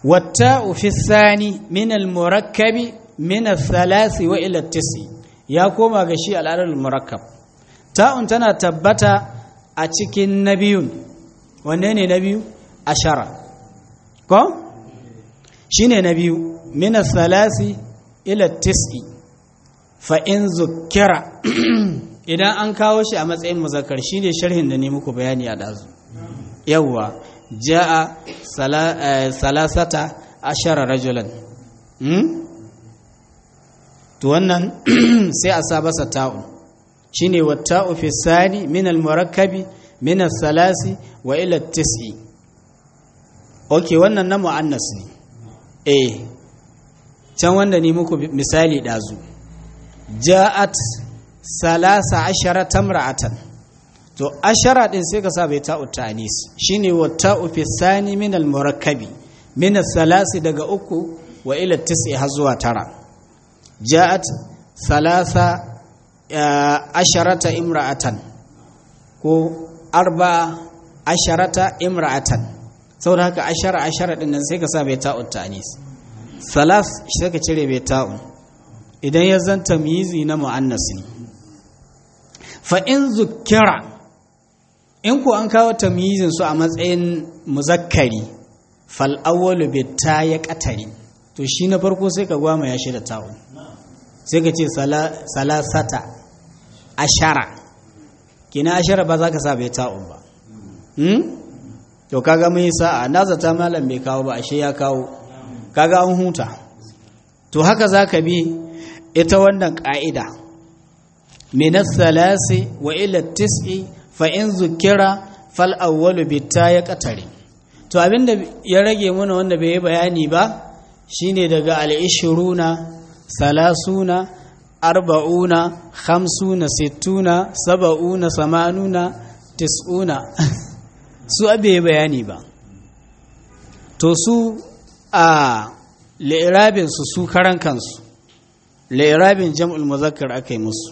والتاء في الثاني من المركب من الثلاث وإلى التسع يا كوما غشي العدد المركب تاء تنا تبتا أتشكي نبي ونين نبي أشرة كو شين نبي من الثلاث إلى التسع فإن ذكر idan an kawo shi a matsayin muzakkar shine sharhin da ne muku bayani a dazu yawwa ja'a salasata ashara rajulan to wannan sai a sa basa ta'u shine watta'u fi sani min al-murakkabi min salasi wa ila tis'i okay wannan na muannas ne eh can wanda ni muku misali dazu ja'at salasa ashara tamra'atan to ashara din sai ka sa bai ta'u ta'anis shine wa ta'u fi sani min al murakkabi min salasi daga uku wa ila tis'i har zuwa tara ja'at salasa asharata imra'atan ko arba asharata imra'atan saboda haka ashara ashara din nan sai ka sa bai ta'u ta'anis salas sai ka cire bai ta'u idan ya zanta mizi na mu'annas ne fa in zukkira in ku an kawo tamyizin su a matsayin muzakkari fal awwalu bi ta ya qatari to shi na farko sai ka gwama ya shi da ta'u sai ka ce salasata ashara kina ashara ba za ka sa bai ta'u ba hmm? to kaga mun yi sa'a na zata malam bai kawo ba ashe ya kawo kaga an huta to haka za ka bi ita wannan ƙa'ida minas salasi wa ila tis'i fa in zukira fal awwalu bitta ya qatari to abinda ya rage mana wanda bai yi bayani ba shine daga al-ishruna salasuna arba'una khamsuna sittuna saba'una samanuna tis'una su abe bayani ba to su a li'irabin su su karan kansu li'irabin jam'ul muzakkar aka yi musu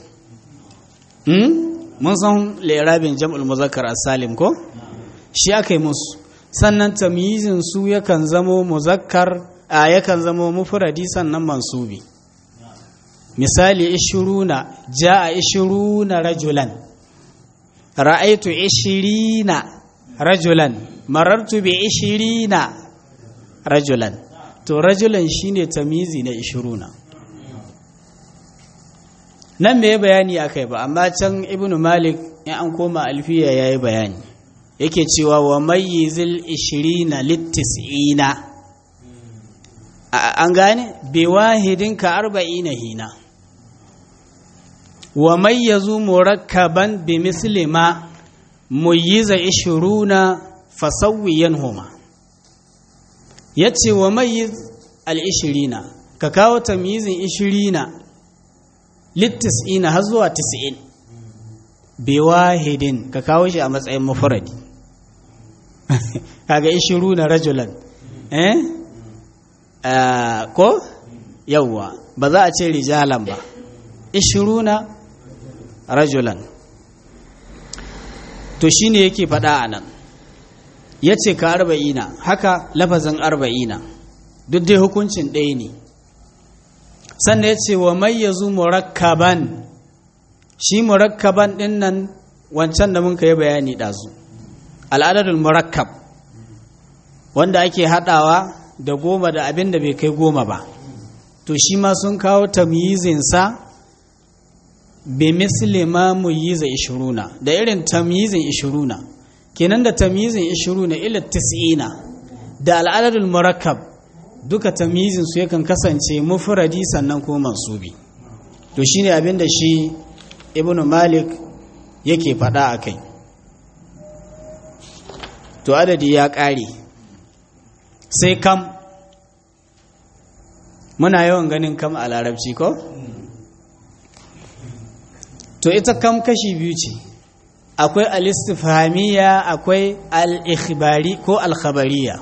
mun san lairabin jam'ul muzakkar as-salim ko shi aka yi musu sannan tamyizin su yakan zamo muzakkar a yakan zamo mufradi sannan mansubi misali ishiruna jaa ishiruna rajulan ra'aitu ishirina rajulan marartu bi ishirina rajulan to rajulan shine tamyizi na ishiruna nan me bayani akai ba amma can ibnu malik in an koma alfiya yayi bayani yake cewa wa mayyizil 20 littis'ina an gane bi wahidin ka 40 hina wa mayyazu murakkaban bi misli ma muyyiza 20 fasawwiyan huma yace wa mayyiz al 20 ka kawo tamyizin 20 littis'ina har zuwa tis'in bi wahidin ka kawo shi a matsayin mufradi kaga ishiru na rajulan eh ko yawwa ba za a ce rijalan ba ishiru na rajulan to shine yake faɗa a nan ya ce ka arba'ina haka lafazin arba'ina duk dai hukuncin ɗaya ne sannan ya ce wa mayyazu murakkaban shi murakkaban ɗin nan wancan da mun yi bayani ɗazu al'adadul murakkab wanda ake haɗawa da goma da abin da bai kai goma ba to shi ma sun kawo tamyizinsa bi misli ma muyiza ishiruna da irin tamyizin ishiruna kenan da tamyizin ishiruna ila tis'ina da al'adadul murakkab duka tamyizin su yakan kasance mufradi sannan ko mansubi to shine abin da shi ibnu malik yake faɗa a kai to adadi ya ƙare sai kam muna yawan ganin kam a larabci ko to ita kam kashi biyu ce akwai al-istifhamiyya akwai al-ikhbari ko al-khabariya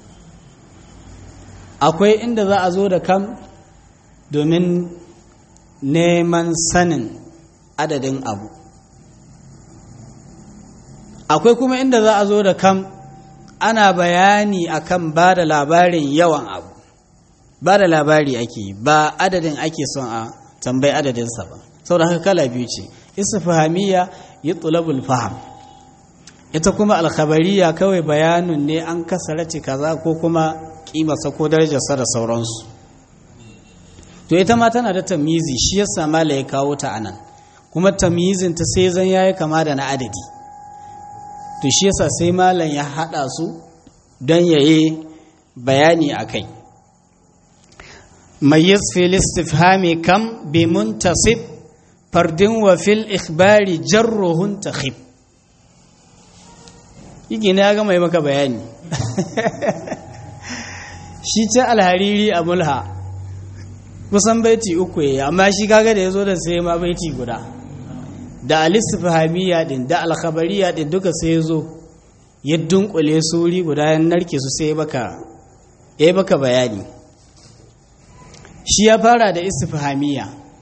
akwai inda za a zo da kam domin neman sanin adadin abu akwai kuma inda za a zo da kam ana bayani akan ba da labarin yawan abu ba da labari ake ba adadin ake son a tambayi adadinsa ba saboda haka kala biyu ce istifhamiyya yutlabul faham ita kuma alkhabariya kawai bayanin ne an kasarace kaza ko kuma kimarsa ko darajarsa da sauransu to ita ma tana da tamyizi shi yasa mala ya kawo ta anan kuma tamyizin ta sai zan yayi kama da na adadi to shi yasa sai malam ya hada su don yayi bayani akai mayyiz fil istifhami kam bi muntasib fardin wa fil ikhbari jarruhun takhib yake ne ya gama yi maka bayani shi ce alhariri a mulha kusan baiti uku ya amma shi kaga da ya zo da sai ma baiti guda da alistifahamiya din da alkhabariya din duka sai ya zo ya dunkule suri guda ya narke su sai baka ya baka bayani shi ya fara da istifahamiya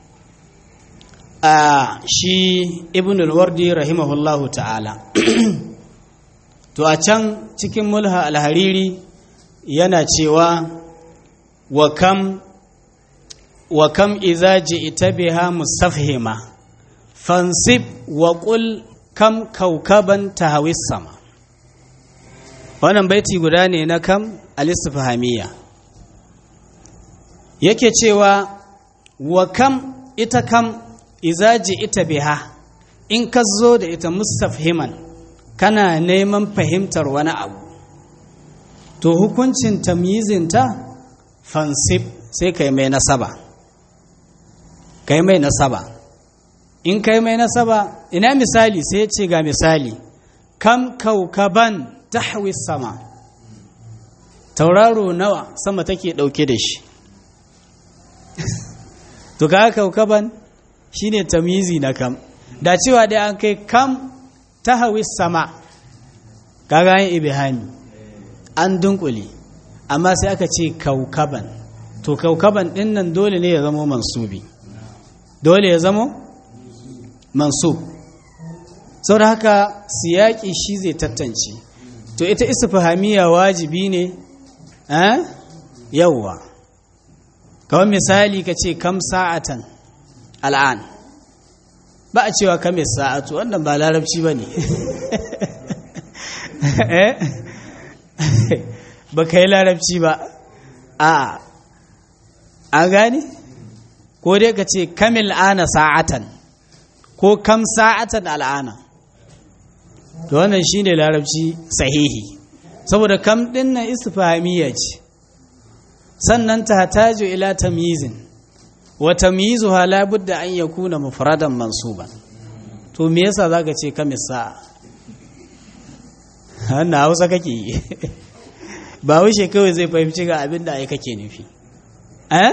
a shi ibn al-wardi rahimahullahu ta'ala to a can cikin mulha alhariri yana cewa wa kam wa kam iza ji'ta biha mustafhima fansib wa qul kam kaukaban tahawis sama wannan baiti guda ne na kam al-istifhamiyya yake cewa wa kam ita kam iza ji'ta biha in ka zo da ita mustafhiman kana neman fahimtar wani abu to hukuncin tamyizinta fansib sai kai mai nasaba kai mai nasaba in kai mai nasaba ina misali sai ce ga misali kam kaukaban tahwi sama tauraro nawa sama take dauke da shi to ga kaukaban shine tamyizi na kam da cewa dai an kai kam tahwi sama kaga yin ibihami an dunkule amma sai aka ce kaukaban to kaukaban din nan dole ne ya zama mansubi dole ya zama mansub sau da haka siyaki shi zai tattance to ita istifahamiya wajibi ne eh yawwa kawai misali ka ce kam sa'atan al'an ba a cewa kam sa'atu wannan ba larabci ba ne ba ka yi larabci ba a an gani ko dai ka ce kamil ana sa'atan ko kam sa'atan al'ana to wannan shine larabci sahihi saboda kam din nan istifhamiyya ce sannan ta tajo ila tamyizin wa tamyizuha la budda an yakuna mufradan mansuban to me yasa zaka ce kamis sa'a wannan hausa kake yi ba wuce kawai zai fahimci ga abin da ai kake nufi eh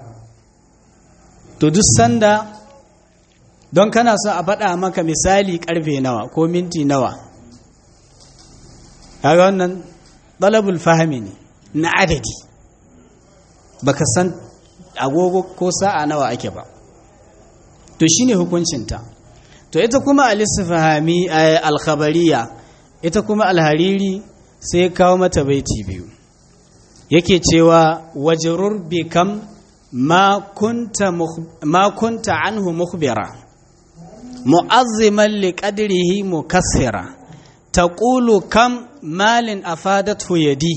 to duk sanda don kana so a faɗa maka misali karfe nawa ko minti nawa kaga wannan ɗalabul fahimi ne na adadi baka san agogo ko sa'a nawa ake ba to shine hukuncinta to ita kuma al-istifhami al-khabariya ita kuma al-hariri sai kawo mata baiti biyu yake cewa wajrur bi kam ma kunta ma kunta anhu mukhbira mu'azziman li qadrihi mukassira taqulu kam malin afadathu yadi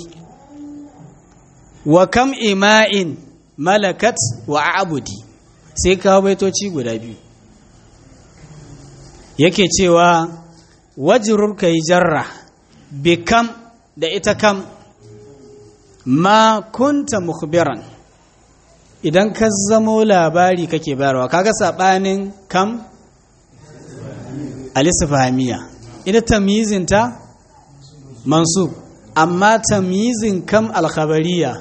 wa kam ima'in malakat wa abudi sai kawo baitoci guda biyu yake cewa wajrur kai jarra bi kam da ita kam ma kunta mukhbiran idan ka zamo labari kake bayarwa kaga sabanin kam alisfahamiya ita tamyizinta mansub amma tamyizin kam alkhabariya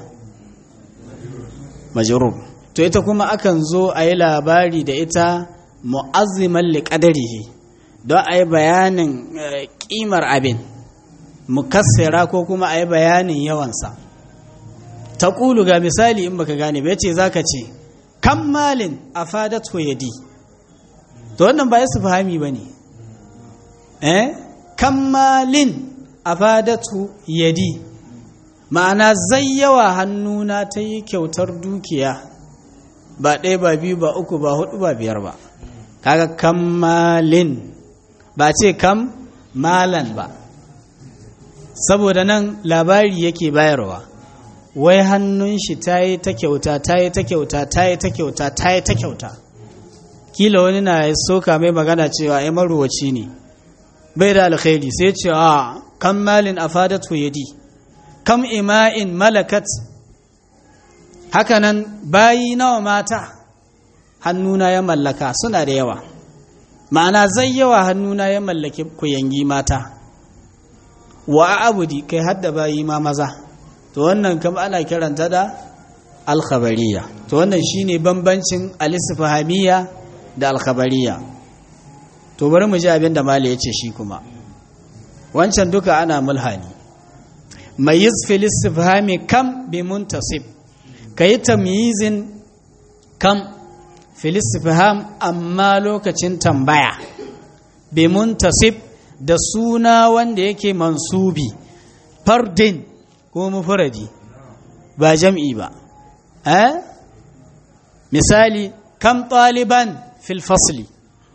majrur to ita kuma akan zo a yi labari da ita mu'azziman liqadarihi don a yi bayanin kimar abin mukassira ko kuma a yi bayanin yawansa ta ƙulu ga misali in baka gane bai ce za ka ce kan malin a fadat yadi to wannan ba ya su fahimi ba ne eh kan malin afadatu yadi ma'ana zai yawa hannuna ta yi kyautar dukiya ba ɗaya ba biyu ba uku ba hudu ba biyar ba kaga kammalin ba ce kam malan ba saboda nan labari yake bayarwa wai hannun shi ta yi ta kyauta ta yi ta kyauta ta yi ta kyauta ta yi ta kyauta kila wani na soka mai magana cewa ya maruwaci ne bai da alkhairi sai ce a kam malin afadatu yadi kam ima'in malakat hakanan bayi nawa mata hannuna ya mallaka suna da yawa ma'ana zai yawa hannuna ya mallaki kuyangi mata wa abudi kai hadda bayi ma maza to wannan kam ana kiranta da alkhabariya to wannan shine bambancin alisfahamiya da alkhabariya to bari mu ji abin da mali ya ce shi kuma wancan duka ana mulhani mai yi filistifhami kam bi muntasib ka yi tamyizin kam filistifham amma lokacin tambaya bi muntasib da suna wanda yake mansubi fardin ko mufuradi ba jam'i ba eh misali kam ɗaliban fil fasli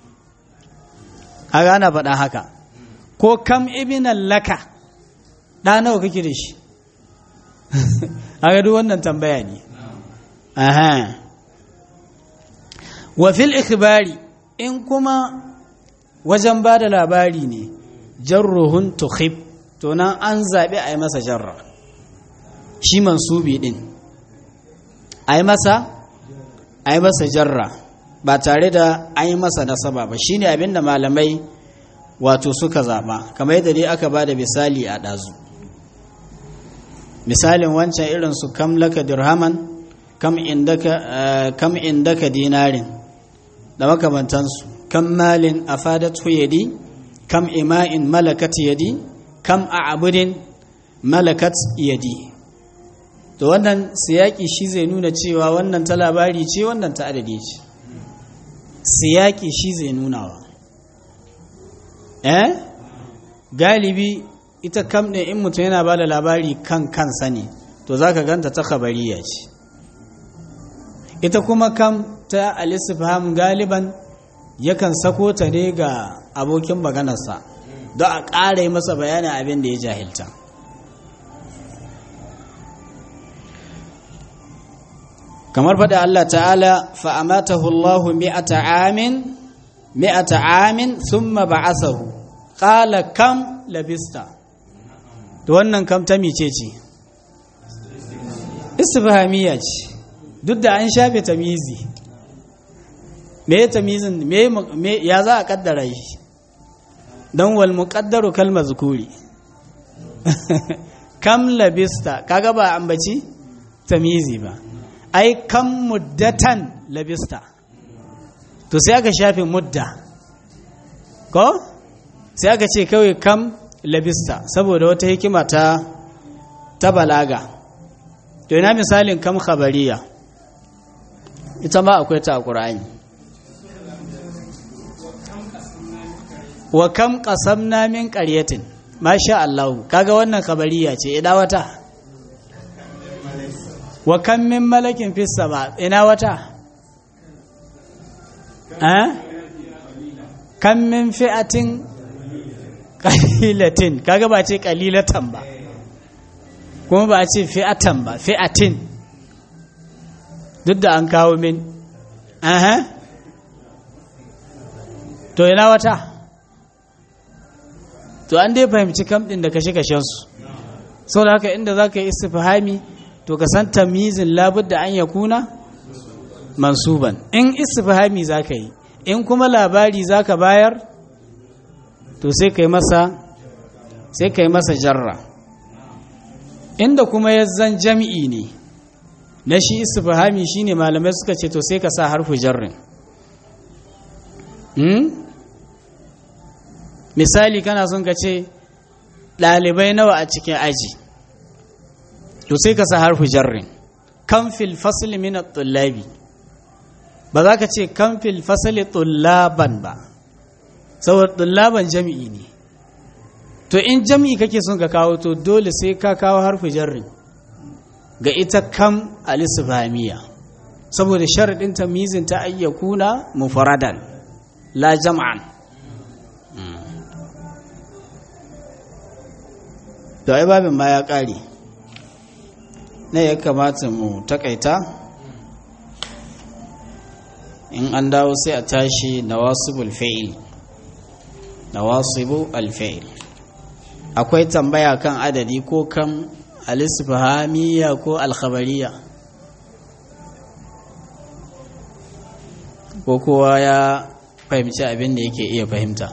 a gana faɗa haka ko kam ibinan laka ɗa nawa kake da shi a duk wannan tambaya ne aha wa fil ikhbari in kuma wajen ba da labari ne jarruhun tukhib to nan an zaɓi a yi masa jarra shi mansubi ɗin a yi masa a yi masa jarra ba tare da an yi masa nasaba ba shine abin da malamai wato suka zaɓa kamar yadda dai aka ba da misali a ɗazu misalin wancan irin su kam laka dirhaman kam indaka kam indaka dinarin da makamantansu kam malin afadat yadi kam ima'in malakat yadi kam a'budin malakat yadi to wannan siyaki shi zai nuna cewa wannan ta labari ce wannan ta adadi ce siyaki shi zai nunawa eh galibi ita kam ɗin in mutum yana ba da labari kan kansa ne to za ka ganta ta khabariya ce ita kuma kam ta alisifham galiban yakan sako ta ne ga abokin maganarsa don a ƙara yi masa bayanin abin da ya jahilta kamar faɗa Allah ta'ala fa'amatahu Allahu mi'ata amin mi'ata amin thumma ba'asahu qala kam labista to wannan kam ta mice ce istifhamiyya ce duk da an shafe tamizi me tamizin me me ya za a kaddara shi dan wal muqaddaru kal mazkuri kam labista kaga ba ambaci tamizi ba ai kam muddatan labista to sai aka shafe mudda ko sai aka ce kawai kam labista saboda wata hikima ta ta balaga to ina misalin kam khabariya ita ma akwai ta a ƙur'ani wa kam qasamna min qaryatin masha Allah kaga wannan khabariya ce ina wata wa kam min malakin fis sama ina wata eh kam min fi'atin qalilatin kaga ba ce qalilatan ba kuma ba ce fi'atan ba fi'atin duk da an kawo min aha to ina wata to an dai fahimci kam din da kashe-kashensu sau da haka inda za ka yi istifhami to ka san tamizin labudda an ya kuna mansuban in istifhami za ka yi in kuma labari za ka bayar to sai ka yi masa sai ka yi masa jarra inda kuma ya zan jami'i ne na shi istifhami shine malamai suka ce to sai ka sa harfu jarrin misali kana son ka ce ɗalibai nawa a cikin aji to sai ka sa harfu jarrin kan fil fasli min tullabi ba za ka ce kan fil fasli tullaban ba saboda tullaban jami'i ne to in jam'i kake son ka kawo to dole sai ka kawo harfi jarri ga ita kam alisfamiya saboda sharaɗin tamizin ta ayyakuna mufaradan la jam'an to ai babin ma ya ƙare na ya kamata mu takaita in an dawo sai a tashi nawasibul fa'il nawasibu alfa'il akwai tambaya kan adadi ko kan alisfahamiya ko alkhabariya ko kowa ya fahimci abin da yake iya fahimta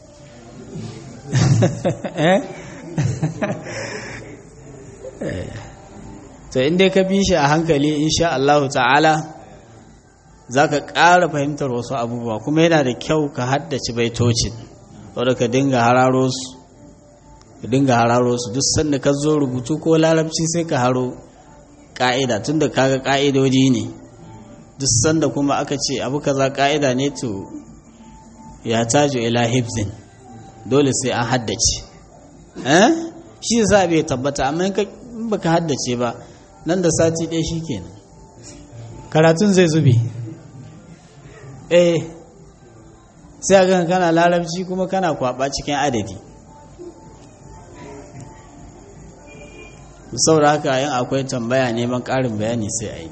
to inda ka bi shi a hankali insha Allah ta'ala za ka ƙara fahimtar wasu abubuwa kuma yana da kyau ka haddace baitocin wadda ka dinga hararo su ka dinga hararo su duk sanda ka zo rubutu ko larabci sai ka haro ƙa'ida tun da kaga ƙa'idodi ne duk sanda kuma aka ce abu kaza ƙa'ida ne to ya tajo ila hibzin dole sai an haddace eh shi yasa bai tabbata amma in baka haddace ba nan da sati ɗaya shikenan karatun zai zube eh sai a gan kana larabci kuma kana kwaba cikin adadi saboda haka yin akwai tambaya neman ƙarin bayani sai a yi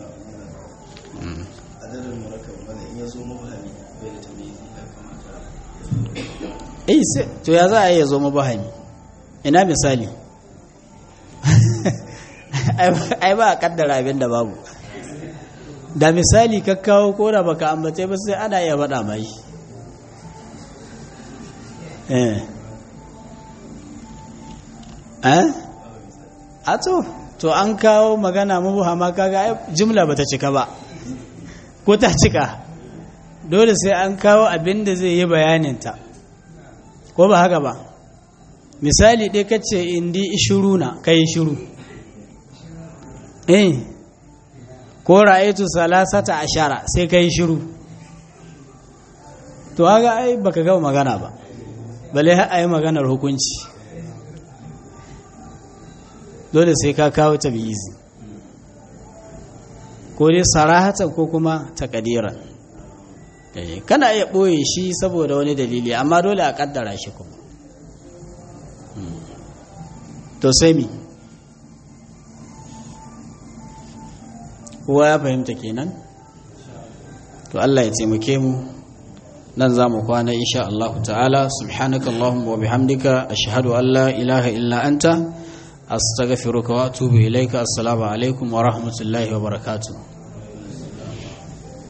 eh sai to ya za a yi ya zo mabahami ina misali ai ba a kaddara abin da babu da misali ka kawo ko da baka ambace ba sai ana iya faɗa mai eh eh a to to an kawo magana mabuhama kaga jimla bata cika ba ko ta cika dole sai an kawo abin da zai yi bayaninta ko ba haka ba misali ɗaya kace indi ishiruna kai shiru eh ko ra'aytu salasata ashara sai kai shiru to haka ai baka gama magana ba bale har ayi maganar hukunci dole sai ka kawo tabi'izi ko dai sarahatan ko kuma takadiran kana iya ɓoye shi saboda wani dalili amma dole a ƙaddara shi kuma to sai mi kowa ya fahimta kenan to Allah ya taimake mu nan za mu kwana insha Allah ta'ala subhanaka Allahumma wa bihamdika ashhadu an la ilaha illa anta astaghfiruka wa atubu ilaika assalamu alaikum wa rahmatullahi wa barakatuh